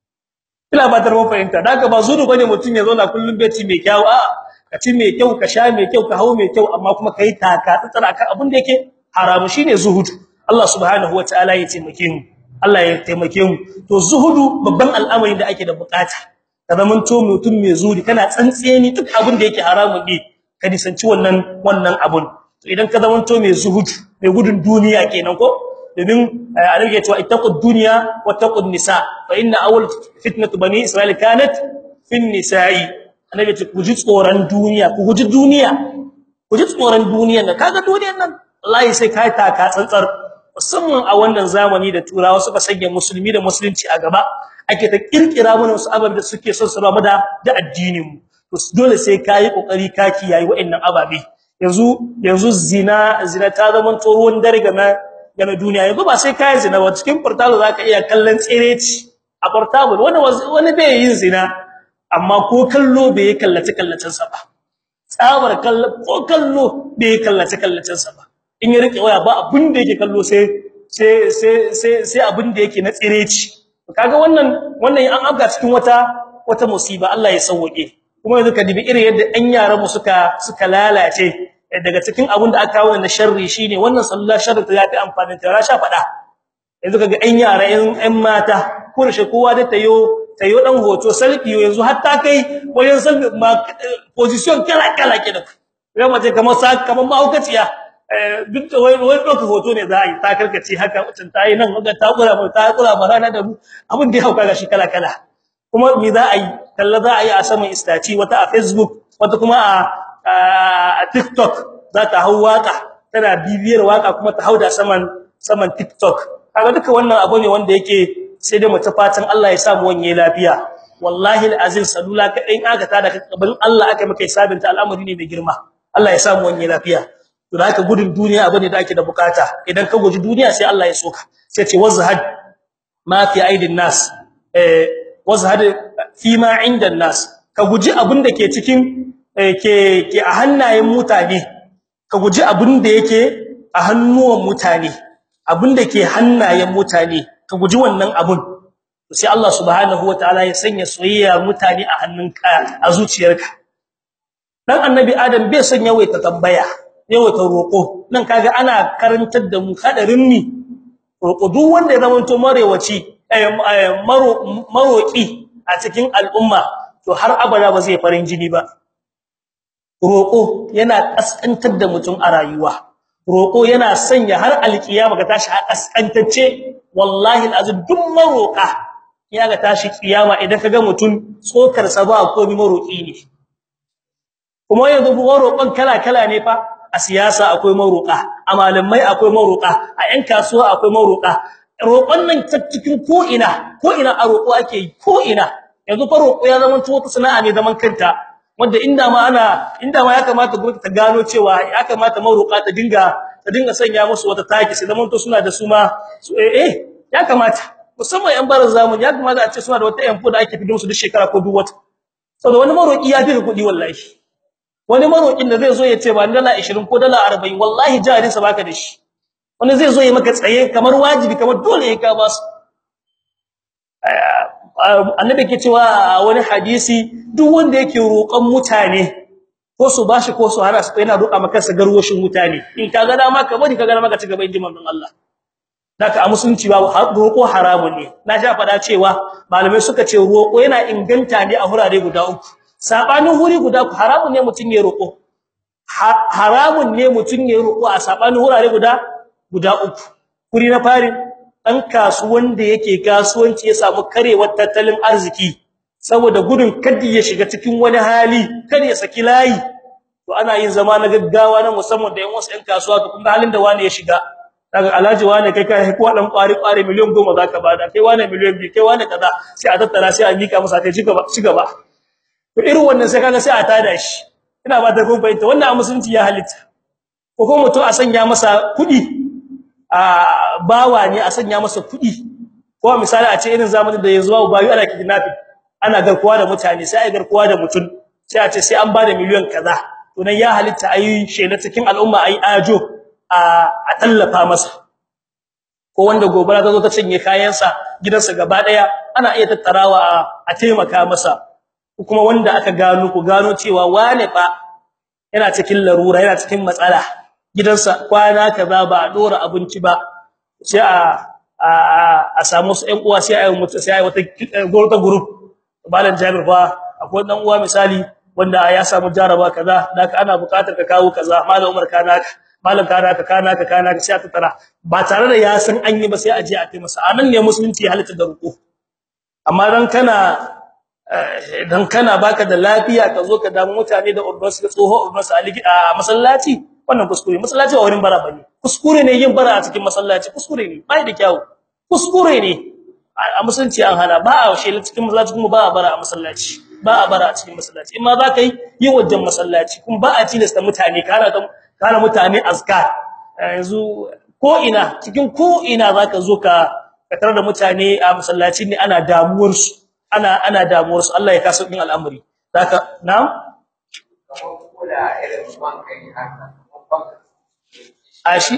ina ba tar fahimta daga ba zuru bane mutun ya zauna kullum beci mai kyau a ka ci mai kyau ka sha mai kyau ka hawo mai kyau amma kuma kai taka tsara kan abin da yake haramu shine zuhudu Allah subhanahu wataala ya taimake mu Allah ya taimake mu to zuhudu babban al'amari da ake da bukata ka zamanto mutum mai zuri kana tsantseni duk abin da yake haramun ne ka nisanci wannan wannan abun to idan ka zamanto mai zuhudu mai gudun duniya kenan ko domin annabi ya ce ittaqud dunya wattaqun nisa fa inna awwal fitnatu bani isra'il kanat fin nisa'i annabi ya ce ku ji tsoron duniya ku guji duniya ku ji tsoron duniya da kaga duniyar nan wallahi sai kai taka tsantsar musamman a wannan zamani da turawa suka sanya musulmi da musulunci a gaba ake ta kirkira mana wasu ababe da suke son su raba da da addinin mu to dole sai kai kokari ka kiyaye wa'annan ababe yanzu yanzu zina zina ta zama ruwan dare ga na ga na duniya yanzu ba sai kai zina ba cikin portal zaka iya kallon tsireci a portable wani wani bai yin zina amma ko kallo bai kallace kallacen sa ba tsabar kallo ko kallo bai kallace kallacen sa ba in ya rike waya ba abin da yake kallo sai sai sai sai sai abin da yake na tsireci kaga wannan wannan an afga cikin wata wata musiba Allah ya sauke kuma yanzu ka dibi irin yadda ɗan yaran mu suka suka lalace daga cikin abin da aka kawo na sharri shine wannan sallah sharri ta yafi amfani ta rasha fada yanzu kaga ɗan yara ɗan mata kurshe kowa da tayo tayo dan hoto selfie yanzu hatta kai wajen selfie ma position kala kala kenan ya mace kamar sa kamar mahaukaciya duk da wai wai doka hoto ne za a yi ta karkace haka mutum ta yi nan ga ta kula mu ta kula mu rana da mu abin da ya hauka gashi kala kala kuma me za a yi kalla za a yi a saman istaci wata a facebook wata kuma a a TikTok za ta hau waka tana bibiyar waka kuma ta hauda saman saman TikTok kaga duka wannan abu ne wanda yake sai dai mu ta fatan Allah ya sa mu wanye lafiya wallahi alazim salula kadai aka tada ka kabarin Allah aka maka hisabinta al'amari ne mai girma Allah ya samu wani lafiya to da haka gudun duniya abane da ake da bukata idan ka guji duniya sai Allah ya soka sai ce wazhad ma fi aidin nas eh wazhad fi ma inda nas ka guji abin da ke cikin ke ke a hannayen mutane ka guji abin da yake a hannuwan mutane abin da ke hannayen mutane ka guji wannan abun sai Allah subhanahu wataala ya sanya soyayya mutane a hannunka a zuciyarka dan annabi adam bai son yawaita tambaya yawaita roko nan kaga ana karantar da mu hadarin ni roko duk wanda ya zamanto marewaci maroki a cikin al'umma to har abada ba zai farin jini ba roko yana kaskantar da mutum a rayuwa roko yana sanya har alkiyama ga tashi a kaskantacce wallahi alazim duk maroka ya ga tashi kiyama idan kaga mutum tsokar sa ba komai maroki ne kuma yanzu maroƙon kala-kala ne fa a siyasa akwai maroƙa a malamai akwai maroƙa a ƴan kasuwa akwai maroƙa roƙon nan ta cikin ko ina ko ina a roƙo ake yi ko ina yanzu fa roƙo ya zama wata sana'a ne zaman kanta wanda inda ma ana inda ma ya kamata gwamnati ta gano cewa ya kamata maroƙa ta dinga ta dinga sanya musu wata taki sai zaman to suna da su ma eh ya kamata musamman ƴan barin zamani ya kamata a ce suna da wata ƴan da ake fidin su duk shekara ko duk wata saboda wani maroƙi ya fi kuɗi wallahi wani marokin da zai zo ya ce ba dala 20 ko dala 40 wallahi jarinsa baka da shi wani zai zo ya maka tsaye kamar wajibi kamar dole ya ka ba su annabi ke cewa wani hadisi duk wanda yake roƙon mutane ko su bashi ko su hana su yana roƙa maka sa garwashin mutane in ka ga dama ka bari ka ga dama ka ci gaba inji manzon Allah daka a musulunci ba roƙo haramun ne na sha fada cewa malamai suka ce roƙo yana inganta ne a hurare guda uku sabanin huri guda haramun ne mutun ya roko haramun ne mutun ya roko a sabanin hurare guda guda uku huri na fari dan kasuwan da yake kasuwanci ya samu karewar tattalin arziki saboda gudun kaddi ya shiga cikin wani hali kada ya saki layi to ana yin zama na gaggawa na musamman da yan wasu yan kasuwa to kun halin da wani ya shiga daga alhaji wani kai kai ko dan kwari kwari miliyan 10 zaka bada kai wani miliyan 2 kai wani kaza sai a tattara sai a mika masa kai ci gaba ci gaba to irin wannan sai kaga sai a tada shi ina ba ta kun fahimta wannan a musulunci ya halitta ko kuma mutum a sanya masa kudi a bawa ne a sanya masa kudi ko misali a ce irin zamanin da yanzu babu bayu ana kidnapping ana garkuwa da mutane sai ai garkuwa da mutum sai a ce sai an bada miliyan kaza to nan ya halitta ayi shela cikin al'umma ayi ajo a a tallafa masa ko wanda gobara ta zo ta cinye kayansa gidansa gaba daya ana iya tattarawa a taimaka masa kuma wanda aka gano ku gano cewa wane fa yana cikin larura yana cikin matsala gidansa kwana kaza ba a dora abinci ba sai a a samu su ƴan uwa sai ayi mutu sai ayi wata gorta group balan Jabir fa akwai dan uwa misali wanda ya samu jaraba kaza daka ana buƙatar ka kawo kaza malam Umar kana malam kana ka kana ka kana sai ta tara ba tare da ya san an yi ba sai a je a kai masa anan ne musulunci halitta da ruku amma dan kana dan kana baka da lafiya ka zo ka damu mutane da ordonsu da tsoho ordonsu a masallaci wannan kuskure masallaci ba wurin bara bane kuskure ne yin bara a cikin masallaci kuskure ne bai da kyau kuskure ne a musulunci an hana ba a washe cikin masallaci kuma ba a bara a masallaci ba a bara a cikin masallaci in ma za ka yi yi wajen masallaci kuma ba a tilasta mutane kana kana mutane azkar yanzu ko ina cikin ko ina zaka zo ka ka tarar da mutane a masallaci ne ana damuwar su ana ana damuwar su Allah ya kasa din al'amari zaka na'am a shi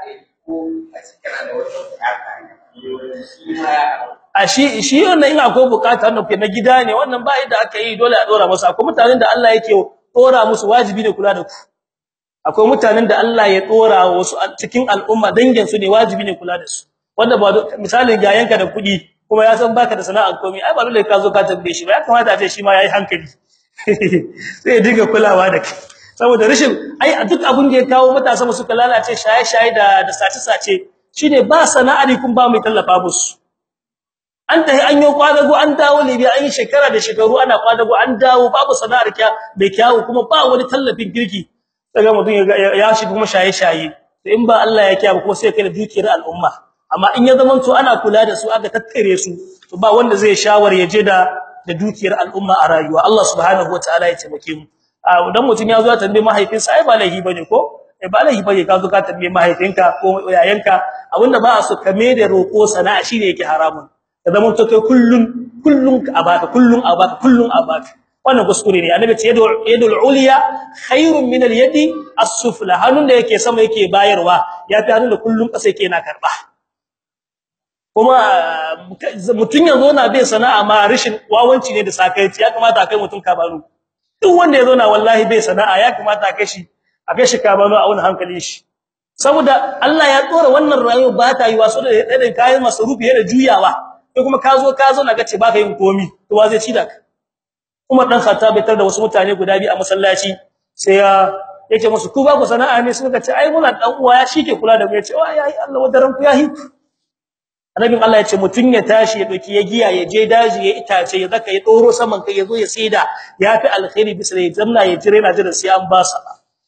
a shi shi wannan in akwai bukata wannan ke na gida ne wannan ba yadda aka yi dole a dora musu akwai mutanen da Allah yake dora musu wajibi ne kula da ku akwai mutanen da Allah ya dora wasu cikin al'umma dangin su ne wajibi ne kula da su wanda ba misalin ga yanka da kudi kuma ya san baka da sana'ar komai ai ba dole ka zo ka tambaye shi ba ya kamata a ce shi ma yayi hankali sai ya dinga kulawa da kai saboda rashin ai a duk abin da ya kawo matasa mu suka lalace shaye-shaye da da sace-sace shine ba sana'ari kun ba mai tallafa musu an tahi an yi kwadago an dawo Libya an yi shekara da shekaru ana kwadago an dawo babu sana'ar kya bai kyawu kuma ba wani tallafin kirki daga mutum ya shi kuma shaye-shaye to in ba Allah ya kiyaye kuma sai kai da dukiyar al'umma amma in ya zaman to ana kula da su aka tattare su to ba wanda zai shawar ya je da da dukiyar al'umma a rayuwa Allah subhanahu wataala ya taimake mu dan mutun ya zo ya tambaye mahaifinsa ai ba laihi bane ko eh ba laihi bane ka zo ka tambaye mahaifinka ko yayanka abinda ba su kame da roko sana'a shine yake haramun da zaman to kai kullun kullun a baka kullun a baka kullun a baka wannan kuskure ne annabi ce yadul yadul uliya khairun min al yadi as-sufla hannun da yake sama yake bayarwa yafi hannun da kullun kasa yake na karba kuma mutun yazo na bai sana'a ma rishin wawanci ne da sakaici ya kamata kai mutun ka baro duk wanda yazo na wallahi bai sana'a ya kamata kai shi a kai shi ka baro a wani hankali shi saboda Allah ya tsora wannan rayuwa ba ta yi waso da irin kayan masarufi da juyawa sai kuma ka zo ka zo na gace baka yin komi to wa zai ci da ka Umar dan Khattab bai tar da wasu mutane guda biyu a masallaci sai ya yake musu ku ba ku sana'a ne suka ce ai muna dan uwa ya shike kula da mu yace wa yayi Allah wadaran ku yahi Annabin Allah yace mutun ya tashi ya doki ya giya ya je daji ya itace ya zaka ya doro saman kai ya zo ya saida yafi alkhairi bisa ya zamna ya jira na jira sai an ba sa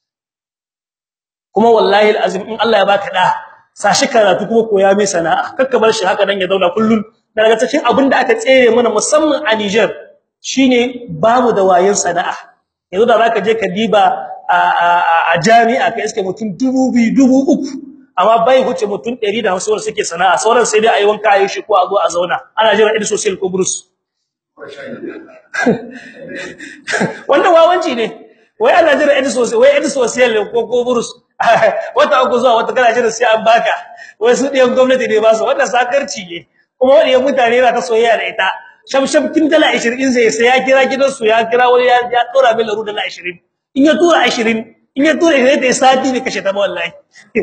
kuma wallahi alazim in Allah ya baka da sashi karatu kuma koya mai sana'a kakka bar shi haka nan ya zauna kullun daga cikin abin da aka tsere mana musamman a Niger shine babu da wayin sana'a yanzu da zaka je ka diba a jami'a kai iske mutum 2000 3000 amma bai huce mutum 150 wanda suke sana'a sauran sai dai ayi wanka ayi shi ko a zo a zauna ana jira id social ko burus wanda wawanci ne wai ana jira id social wai id social ko ko burus wata uku zuwa wata kana jira sai an baka wai su diyan gwamnati ne ba su wanda sakarci ne kuma wani mutane yana ta soyayya da ita shamsham kin dala 20 zai sai ya kira gidansu ya kira wani ya ya tura min laru dala 20 in ya tura 20 in ya tura sai da sati ne kashe ta wallahi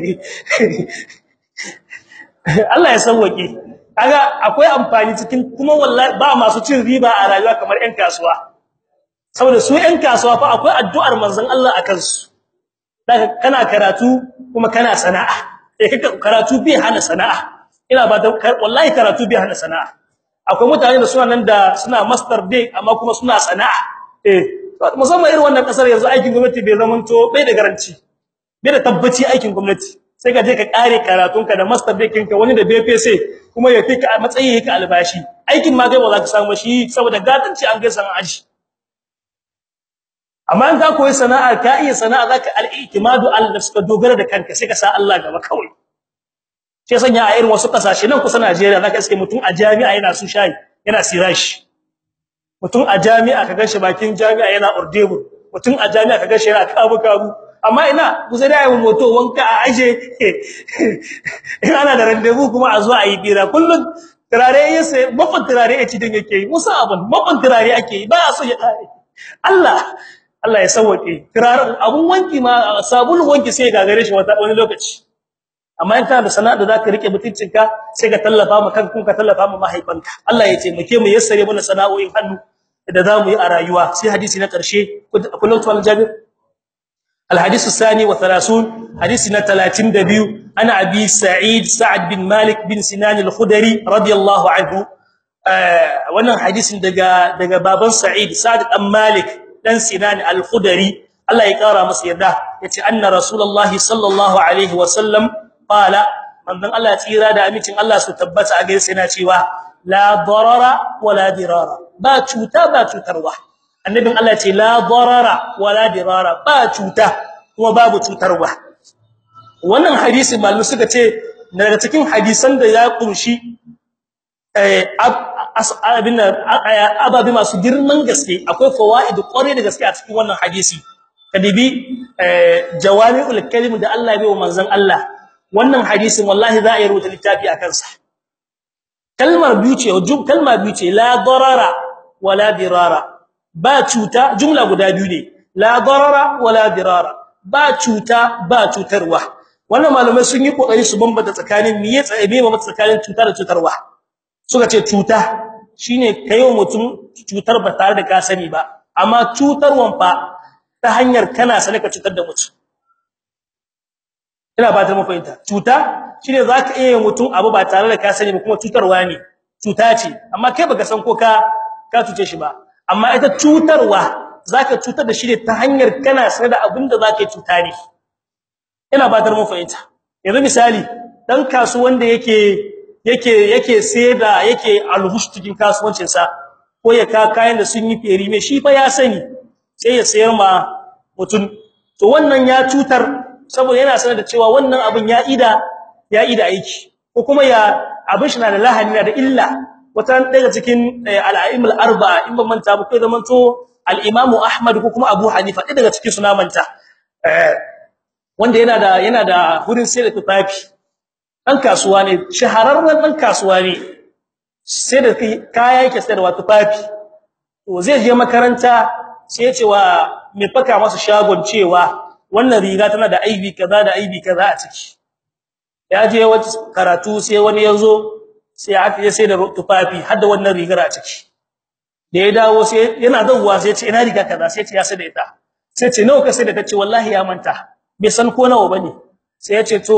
Allah ya sauke kaga akwai amfani cikin kuma wallahi ba masu cin riba a rayuwa kamar ƴan kasuwa saboda su ƴan kasuwa fa akwai addu'ar manzon Allah akan su kana karatu kuma kana sana'a eh kaka karatu bai hana sana'a ina ba da wallahi karatu bai hana sana'a akwai mutane da suna nan da suna master day amma kuma suna sana'a eh musamman irin wannan kasar yanzu aikin gwamnati bai zamanto bai da garanti bai da tabbaci aikin gwamnati sai ka je ka kare karatunka da master day kinka wani da BPC kuma ya fika a matsayin yake albashi aikin ma kai ba za ka samu shi saboda gatanci an ga san aji amma in ka koyi sana'a ka iya sana'a zaka al-i'timadu al-nafs ka dogara da kanka sai ka sa Allah gaba kawai sai sanya a irin wasu kasashe nan kusa Najeriya zaka iske mutum a jami'a yana su shayi yana sirashi mutum a jami'a ka gashi bakin jami'a yana ordebur mutum a jami'a ka gashi yana kabu kabu amma ina kusa da yayin moto wanka a aje in ana da randevu kuma a zo a yi bira kullun turare yace mafan turare ya ci din yake yi musa abun mafan turare ake yi ba so ya kare Allah Allah ya sauke turare abun wanki ma sabulun wanki sai ga gare shi wata wani lokaci amma in kana da sana'a da zaka rike mutuncinka sai ka tallafa ma kanka ka tallafa ma mahaifanka Allah ya taimake mu yassare mana sana'o'in hannu da zamu yi a rayuwa sai hadisi na karshe kullum tuwal jabir الحديث الثاني والثلاثون حديثنا 32 انا ابي سعيد سعد بن مالك بن سنان الخدري رضي الله عنه wannan hadisin daga daga baban Sa'id Sa'd dan Malik dan Sinan al-Khudri Allah ya kara masa yarda yace anna rasulullahi sallallahu alaihi wasallam qala manzon Allah tsira da amincin Allah su tabbata a gaisa yana cewa la darara wala dirara ba cuta ba cutarwa annabin Allah ce la darara wala dirara ba cuta kuma babu cutarwa wannan hadisi malamu suka ce daga cikin hadisan da ya kunshi eh abin ababi masu girman gaske akwai fawaid kware da gaske a cikin wannan hadisi kadibi jawami'ul kalim da Allah ya bai wa manzon Allah wannan hadisin wallahi za a yi rubuta littafi akan sa kalmar biyu ce kalma biyu ce la darara wala dirara ba cuta jumla guda biyu ne la darara wala dirara ba cuta ba cutarwa wannan malamai sun yi kokari su bambanta tsakanin miye tsaye ba tsakanin cuta da cutarwa suka ce cuta shine kayo mutum cutar ba tare da ka sani ba amma cutarwan fa ta hanyar kana sane ka cutar da mutum ina ba ta mafahimta cuta shine zaka iya mutum abu ba tare da ka sani ba kuma cutarwa ne cuta ce amma kai baka san ko ka ka cuce shi ba amma ita cutarwa zaka cutar da shi ne ta hanyar kana sanar da abinda zaka cuta ne ina batar mu fahimta yanzu misali dan kasuwan da yake yake yake da yake alhush cikin kasuwancin sa ko ko ya ka kayan da sun yi feri me shi fa ya sani sai ya sayar ma mutun to wannan ya cutar saboda yana sanar da cewa wannan abin ya ida ya ida aiki ko kuma ya abin shi na da lahani na da illa wata daga cikin al-a'imul arba'a in ban manta ba kai zaman to al-imamu ahmad ko kuma abu hanifa daga cikin suna manta wanda yana da yana da wurin sai da tufafi dan kasuwa ne shahararren dan kasuwa ne sai da kaya yake sayarwa tufafi to zai je makaranta sai ya ce wa mai faka masa shagon cewa wannan riga tana da aibi kaza da aibi kaza a ciki ya je wata karatu sai wani yazo sai aka je sai da tufafi har da wannan rigar a ciki da ya dawo sai yana zawwa sai ya ce ina riga kaza sai ya ce ya sai da ita sai ce nawa ka sai da tace wallahi ya manta bai san ko nawa bane sai ya ce to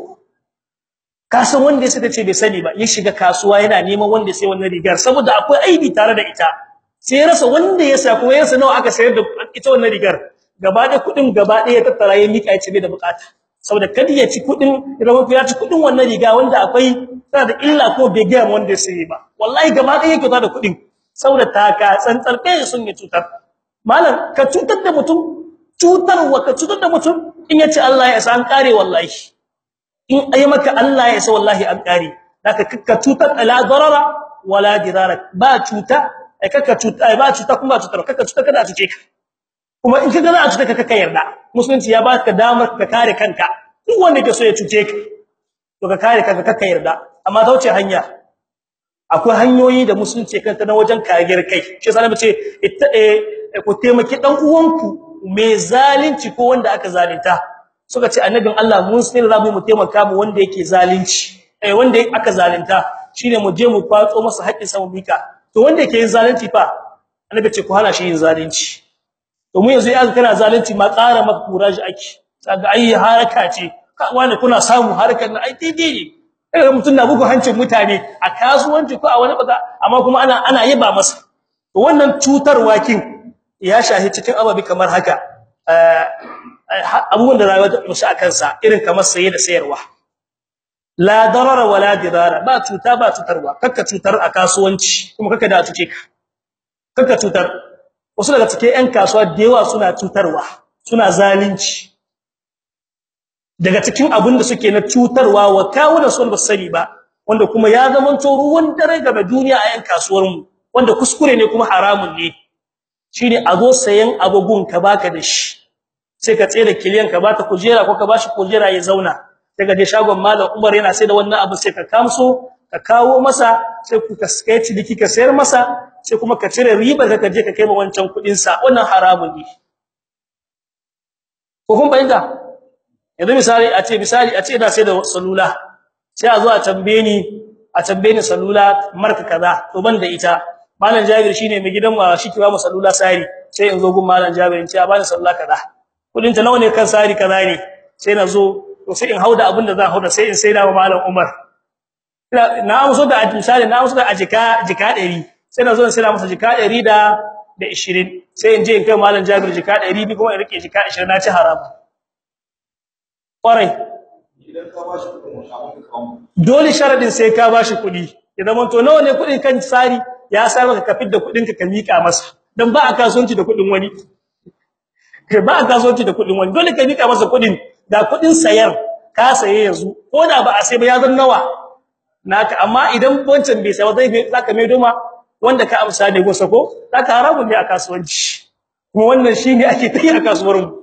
ka san wanda sai tace bai sani ba ya shiga kasuwa yana neman wanda sai wannan rigar saboda akwai aibi tare da ita sai ya rasa wanda ya sa kuma ya rasa nawa aka sayar da ita wannan rigar gaba da kudin gaba ɗaya tattara ya mika ya ce bai da bukata saboda kadi ya ci kudin idan ya ci kudin wannan riga wanda akwai tana da illa ko bai ga wanda sai ba wallahi gaba ɗaya yake da kudin saboda taka tsantsar kai sun ya cutar malam ka cutar da mutum cutarwa ka cutar da mutum in yace Allah ya san kare wallahi in ayi maka Allah ya sa wallahi an kare zaka ka cutar ala darara wala dirara ba cuta ai kaka cuta ai ba cuta kuma cutar kaka cuta kada a cuce ka kuma in kaga za a cuta ka kaka yarda musulunci ya baka damar ka kare kanka duk wanda ke so ya cuce ka to ka kare kanka kaka yarda amma ta wuce hanya akwai hanyoyi da musulunci kanta na wajen kariyar kai shi yasa nace itta ku taimaki dan uwanku mai zalunci ko wanda aka zalunta suka ce annabin Allah mun sai za mu taimaka mu wanda yake zalunci eh wanda aka zalunta shine mu je mu kwatso masa haƙƙin sa mu mika to wanda yake yin zalunci fa annabi ce ku hana shi yin zalunci to mu yanzu yanzu kana zalunci ma ƙara maka kuraji ake kaga ai haraka ce wani kuna samu harkar nan ai daidai ne eh mutun na bugu hancin mutane a kasuwanci ko a wani baka amma kuma ana ana yaba masa to wannan cutarwa kin ya shahi cikin ababi kamar haka abubuwan da rayuwa ta musu akan sa irin kamar saye da sayarwa la darara wala dirara ba cuta ba cutarwa kakka cutar a kasuwanci kuma kakka da cuce ka kakka cutar wasu daga cikin ƴan kasuwa da yawa suna cutarwa suna zalunci daga cikin abin da suke na cutarwa wa kawuna sun ba sani ba wanda kuma ya zama to ruwan dare ga duniya a ƴan kasuwar mu wanda kuskure ne kuma haramun ne shine a zo sayan abugun ka baka da shi sai ka tsere kiliyan ka bata kujera ko ka bashi kujera ya zauna daga je shagon malam Umar yana sai da wannan abu sai ka kamso ka kawo masa sai ku kaskai ciniki ka sayar masa sai kuma ka cire riba ka je ka kai ma wancan kudin sa wannan haramun ne ko kun bayyana yanzu misali a ce misali a ce ina sai da salula sai a zo a tambaye ni a tambaye ni salula marka kaza to ban da ita malam Jabir shine mai gidan wa shi kiwa salula sari sai in zo gun malam Jabir in ce a bani salula kaza kudin ta nawa ne kan sari kaza ne sai na zo to sai in hauda abin da zan hauda sai in saida wa malam Umar na amso da misali na amso da ajika jika 100 sai na zo in saida masa jika 100 da da 20 sai in je in kai malam Jabir jika 100 kuma in rike jika 20 na ci haramu kwarai dole sharadin sai ka bashi kudi idan mun to nawa ne kudin kan sari ya sai maka ka fidda kudin ka ka mika masa dan ba a kasuwanci da kudin wani ba a kasuwanci da kudin wani dole ka mika masa kudin da kudin sayar ka saye yanzu ko da ba a sai ba ya zan nawa naka amma idan wancan bai sai ba zai zaka mai doma wanda ka amsa ne gosa ko zaka haramun ne a kasuwanci kuma wannan shine ake tayi a kasuwar mu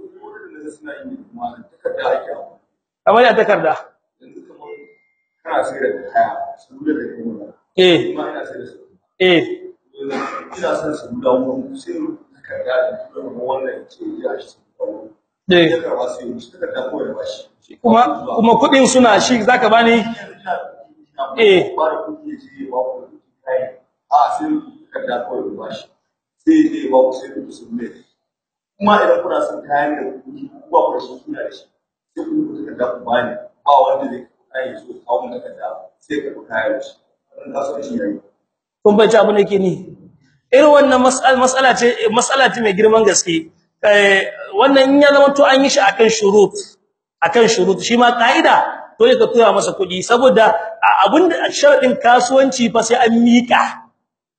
kamar ya takarda kana sai da kaya su da kuma eh kuma ina sai da su eh ina son su da mu sai takarda da kuma wannan ke ya shi eh ya karba sai mu takarda ko ya bashi kuma kuma kudin suna shi zaka bani Eh. ba da kudi ji ba ku kai a sai takarda ko ya bashi sai dai ba ku sai ku su ne kuma idan kuna son kayan da kudi ba ku da shi kuna da shi sai ku ku takarda ku bani ba wanda zai kai so kawo mun takarda sai ka ku kayan shi wannan kasuwanci yayi kun bai abin da yake ni irin wannan mas'ala mas'ala ce mas'ala ce mai girman gaske eh wannan in ya zama to an yi shi akan shurut akan shurut shi ma kaida dole ka tura masa kudi saboda abinda sharadin kasuwanci fa sai an mika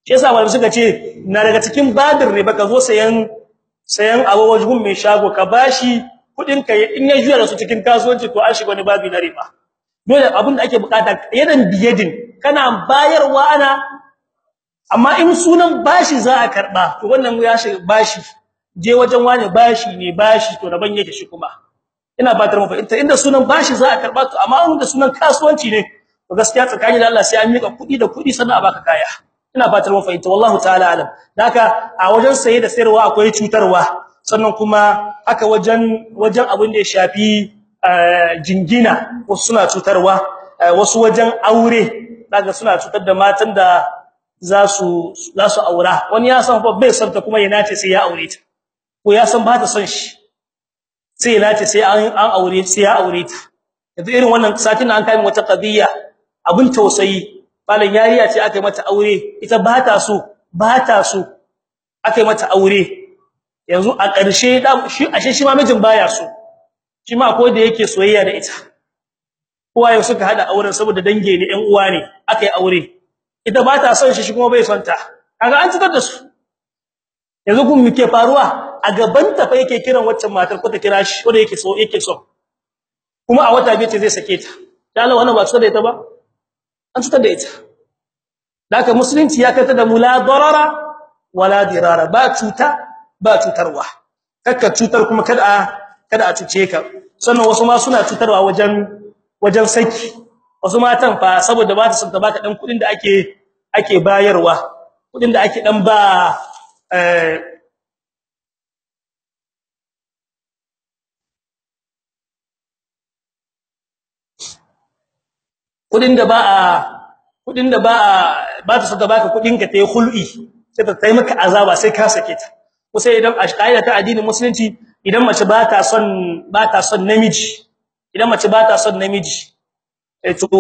shi yasa malamai suka ce na daga cikin badir ne baka zo sayan sayan abu wajhun mai shago ka bashi kudin ka in ya juya da su cikin kasuwanci to an shiga wani babi na riba dole abin da ake bukata yadan biyadin kana bayarwa ana amma in sunan bashi za a karba to wannan ya shiga bashi je wajen wani bashi ne bashi to daban yake shi kuma ina batar mu fahimta inda sunan bashi za a karba to amma in da sunan kasuwanci ne to gaskiya tsakanin da Allah sai an mika kudi da kudi sannan a baka kaya ina batar mu fahimta wallahu ta'ala alam haka a wajen saye da sayarwa akwai cutarwa sannan kuma aka wajen wajen abin da ya shafi jingina wasu suna cutarwa wasu wajen aure daga suna cutar da matan da za su za su aura wani ya san fa bai san ta kuma yana ce sai ya aure ta ko ya san ba ta son shi sai yana ce sai an an aure sai ya aure ta yanzu irin wannan satin an kai wata qadiya abin tausayi malan yariya ce aka yi mata aure ita ba ta so ba ta so aka yi mata aure yanzu a ƙarshe da shi ashe shi ma mijin baya so shi ma ko da yake soyayya da ita uwaye suka hada auren saboda dange ne ƴan uwa ne aka yi aure ita ba ta son shi shi kuma bai son ta kaga an cikar da su yanzu kun muke faruwa a gaban ta fa yake kiran waccan matar ko ta kira shi ko da yake so yake so kuma a wata biyu ce zai sake ta dan Allah wannan ba su da ita ba an cutar da ita daga musulunci ya kata da mula darara wala dirara ba cuta ba cutarwa kakka cutar kuma kada a kada a cuce ka sannan wasu ma suna cutarwa wajen wajen saki wasu matan fa saboda ba ta son ta baka dan kudin da ake ake bayarwa kudin da ake dan ba eh kudin da ba a kudin da ba ba ta saka baka kudin ka tayi khul'i sai ta tayi maka azaba sai ka sake ta ko sai idan a kaida ta addinin musulunci idan mace ba ta son ba ta son namiji idan mace ba ta son namiji eh to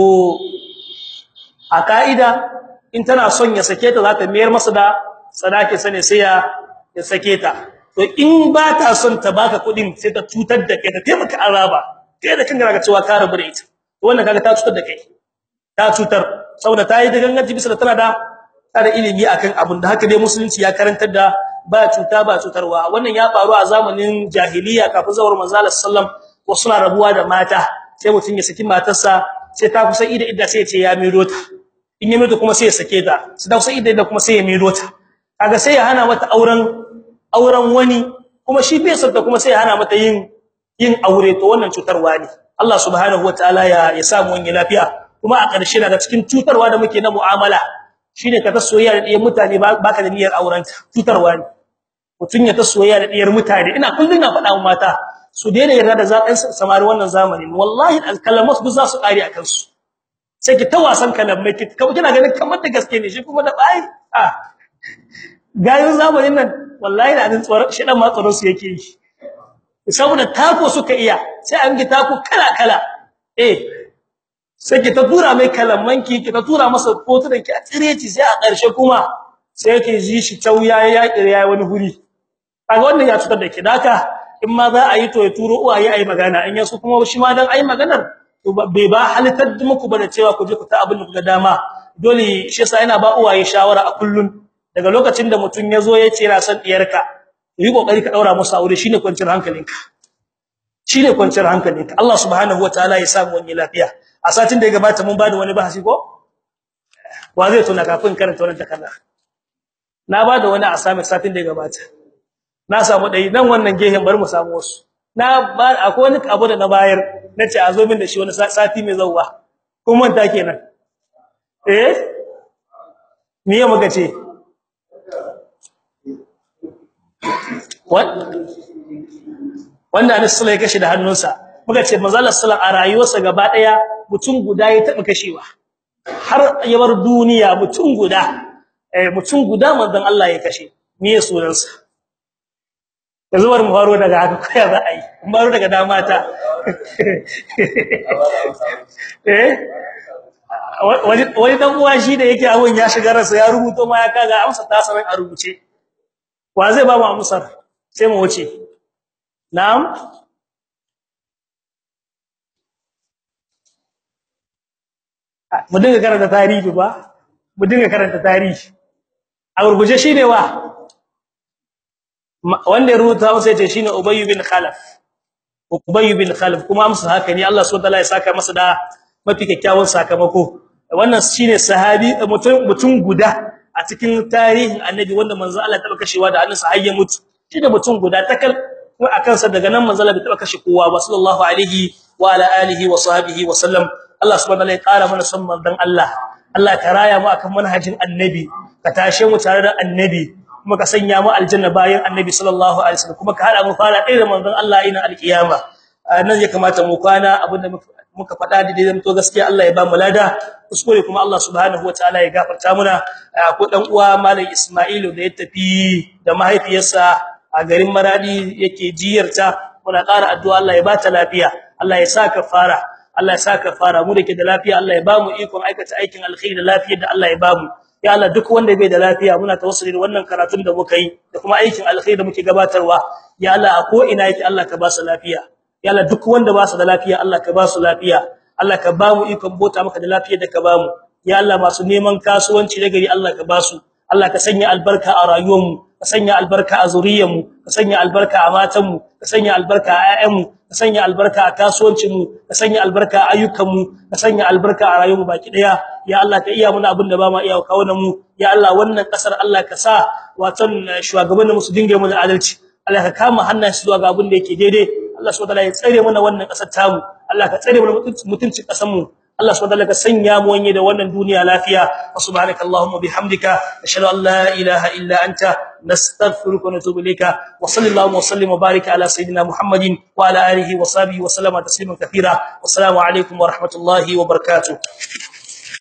a kaida in tana son ya sake ta za ta mayar masa da sadaki sane sai ya ya sake ta to in ba ta son ta baka kudin sai ta cutar da kai ta taimaka azaba kai da kanka ga cewa ka rabu da ita wannan kaga ta cutar da kai ta cutar saboda tayi da ganganci bisa tana da tare ilimi akan abun da haka dai musulunci ya karantar da ba cuta ba cutarwa wannan ya faru a zamanin jahiliya kafin zawar manzo Allah sallam wasu na rabuwa da mata sai mutun ya saki matarsa sai ta kusa ida idda sai ya ce ya miro ta in ya miro kuma sai ya sake ta sai ta kusa ida idda kuma sai ya miro ta kaga sai ya hana mata auren auren wani kuma shi bai sarta kuma sai ya hana mata yin yin aure to wannan cutarwa ne Allah subhanahu wataala ya ya samu wani lafiya kuma a ƙarshe daga cikin cutarwa da muke na mu'amala shine ka ta soyayya da ɗiyar mutane baka da niyyar auren ta cutarwa ne mutun ya ta soyayya da ɗiyar mutane ina kullun na faɗa wa mata su daina yarda da zaɓen samari wannan zamanin wallahi alkalamat duk za su ƙare akan su sai ki ta wasan kalamai ki kina ganin kamar da gaske ne shi kuma da bai ah gayin zamanin nan wallahi da adin tsoron shi dan ma tsoron su yake yi saboda tako suka iya sai an gi tako kala kala eh sai ki ta tura mai kalamanki ki ta tura masa fotunan ki a tsireci sai a ƙarshe kuma sai ki ji shi tauya ya yayi wani huri kaga wannan ya cutar da ki daka in ma za a yi to ya turo uwaye ayi magana in yaso kuma shi ma dan ayi maganar to bai ba halittar muku ba da cewa ku je ku ta abin da kuga dama dole shi yasa yana ba uwaye shawara a kullun daga lokacin da mutun yazo ya ce yana son diyarka yi kokari ka daura musu aure shine kwanciyar hankalinka shine kwanciyar hankalinka Allah subhanahu wataala ya samu wani lafiya a satin da ya gabata mun bada wani bahasi ko wa zai tuna kafin karanta wannan takarda na bada wani assignment satin da ya gabata na samu dai nan wannan gehen bar mu samu wasu na ba akwai wani abu da na bayar nace a zo min da shi wani sati mai zawwa kun manta kenan eh me ya muka ce wanda Anas sallallahu alaihi kashe da hannunsa muka ce manzo Allah sallallahu a rayuwarsa gaba daya mutum guda ya taba kashewa har ya bar duniya mutum guda eh mutum guda manzon Allah ya kashe me ya sunansa yanzu bar mu faro daga haka koya za a yi mu faro daga damata eh wani wani dan uwa shi da yake abun ya shiga ransa ya rubuto ma ya kaga amsa ta sanan a rubuce wa zai ba mu amsar sai mu wuce na'am mu dinga karanta tarihi ba mu dinga karanta tarihi a gurguje shine wa wanda ya rubuta masa yace shine Ubay bin Khalaf Ubay bin Khalaf kuma amsa haka ne Allah subhanahu wa ta'ala ya saka masa da mafi kyakkyawan sakamako wannan shine sahabi mutum mutum guda a cikin tarihin annabi wanda manzo Allah ya taba kashewa da hannunsa har ya mutu shi da mutum guda takal ko akan sa daga nan manzo Allah bai taba kashe kowa ba sallallahu alaihi wa ala alihi wa sahbihi wa sallam Allah subhanahu wa ta'ala ya kara mana son manzon Allah Allah ka raya mu akan manhajin annabi ka tashe mu tare da annabi kuma ka sanya mu aljanna bayan annabi sallallahu alaihi wasallam kuma ka hada mu fara ɗaya da manzon Allah ina alkiyama nan ya kamata mu kwana abinda muka faɗa da dai to gaskiya Allah ya ba mu lada kuskure kuma Allah subhanahu wataala ya gafarta muna ko dan uwa malam Isma'ilu da ya tafi da mahaifiyarsa a garin Maradi yake jiyarta muna ƙara addu'a Allah ya ba ta lafiya Allah ya saka fara Allah ya saka fara mu dake da lafiya Allah ya ba mu ikon aikata aikin alkhairi da lafiyar da Allah ya ba mu ya Allah duk wanda bai da lafiya muna tawassuli da wannan karatun da muka yi da kuma aikin alkhairi da muke gabatarwa ya Allah a ko ina yake Allah ka ba su lafiya ya Allah duk wanda ba su da lafiya Allah ka ba su lafiya Allah ka ba mu ikon bota maka da lafiyar da ka ba mu ya Allah masu neman kasuwanci da gari Allah ka ba su Allah ka sanya albarka a rayuwarmu ka sanya albarka a zuriyarmu ka sanya albarka a matanmu ka sanya albarka a ƴaƴanmu ka sanya albarka a kasuwancinmu ka sanya albarka a ayyukanmu ka sanya albarka a rayuwarmu baki daya ya Allah ka iya muna abin da ba ma iya kawo mu ya Allah wannan kasar Allah ka sa watan shugabannin mu su dinga mu adalci Allah ka kama hannayen su zuwa ga abin da yake daidai Allah subhanahu wa ta'ala ya tsare mana wannan kasar tamu Allah ka tsare mana mutuncin kasar mu Allah subhanahu wa ta'ala ka sanya mu wanye da wannan duniya lafiya subhanakallahumma bihamdika ashhadu an la ilaha illa anta nastaghfiruka wa natubu ilayka wa sallallahu wa sallim wa barika ala sayidina muhammadin wa ala alihi wa sahbihi wa sallama tasliman kathira wassalamu alaikum wa rahmatullahi wa barakatuh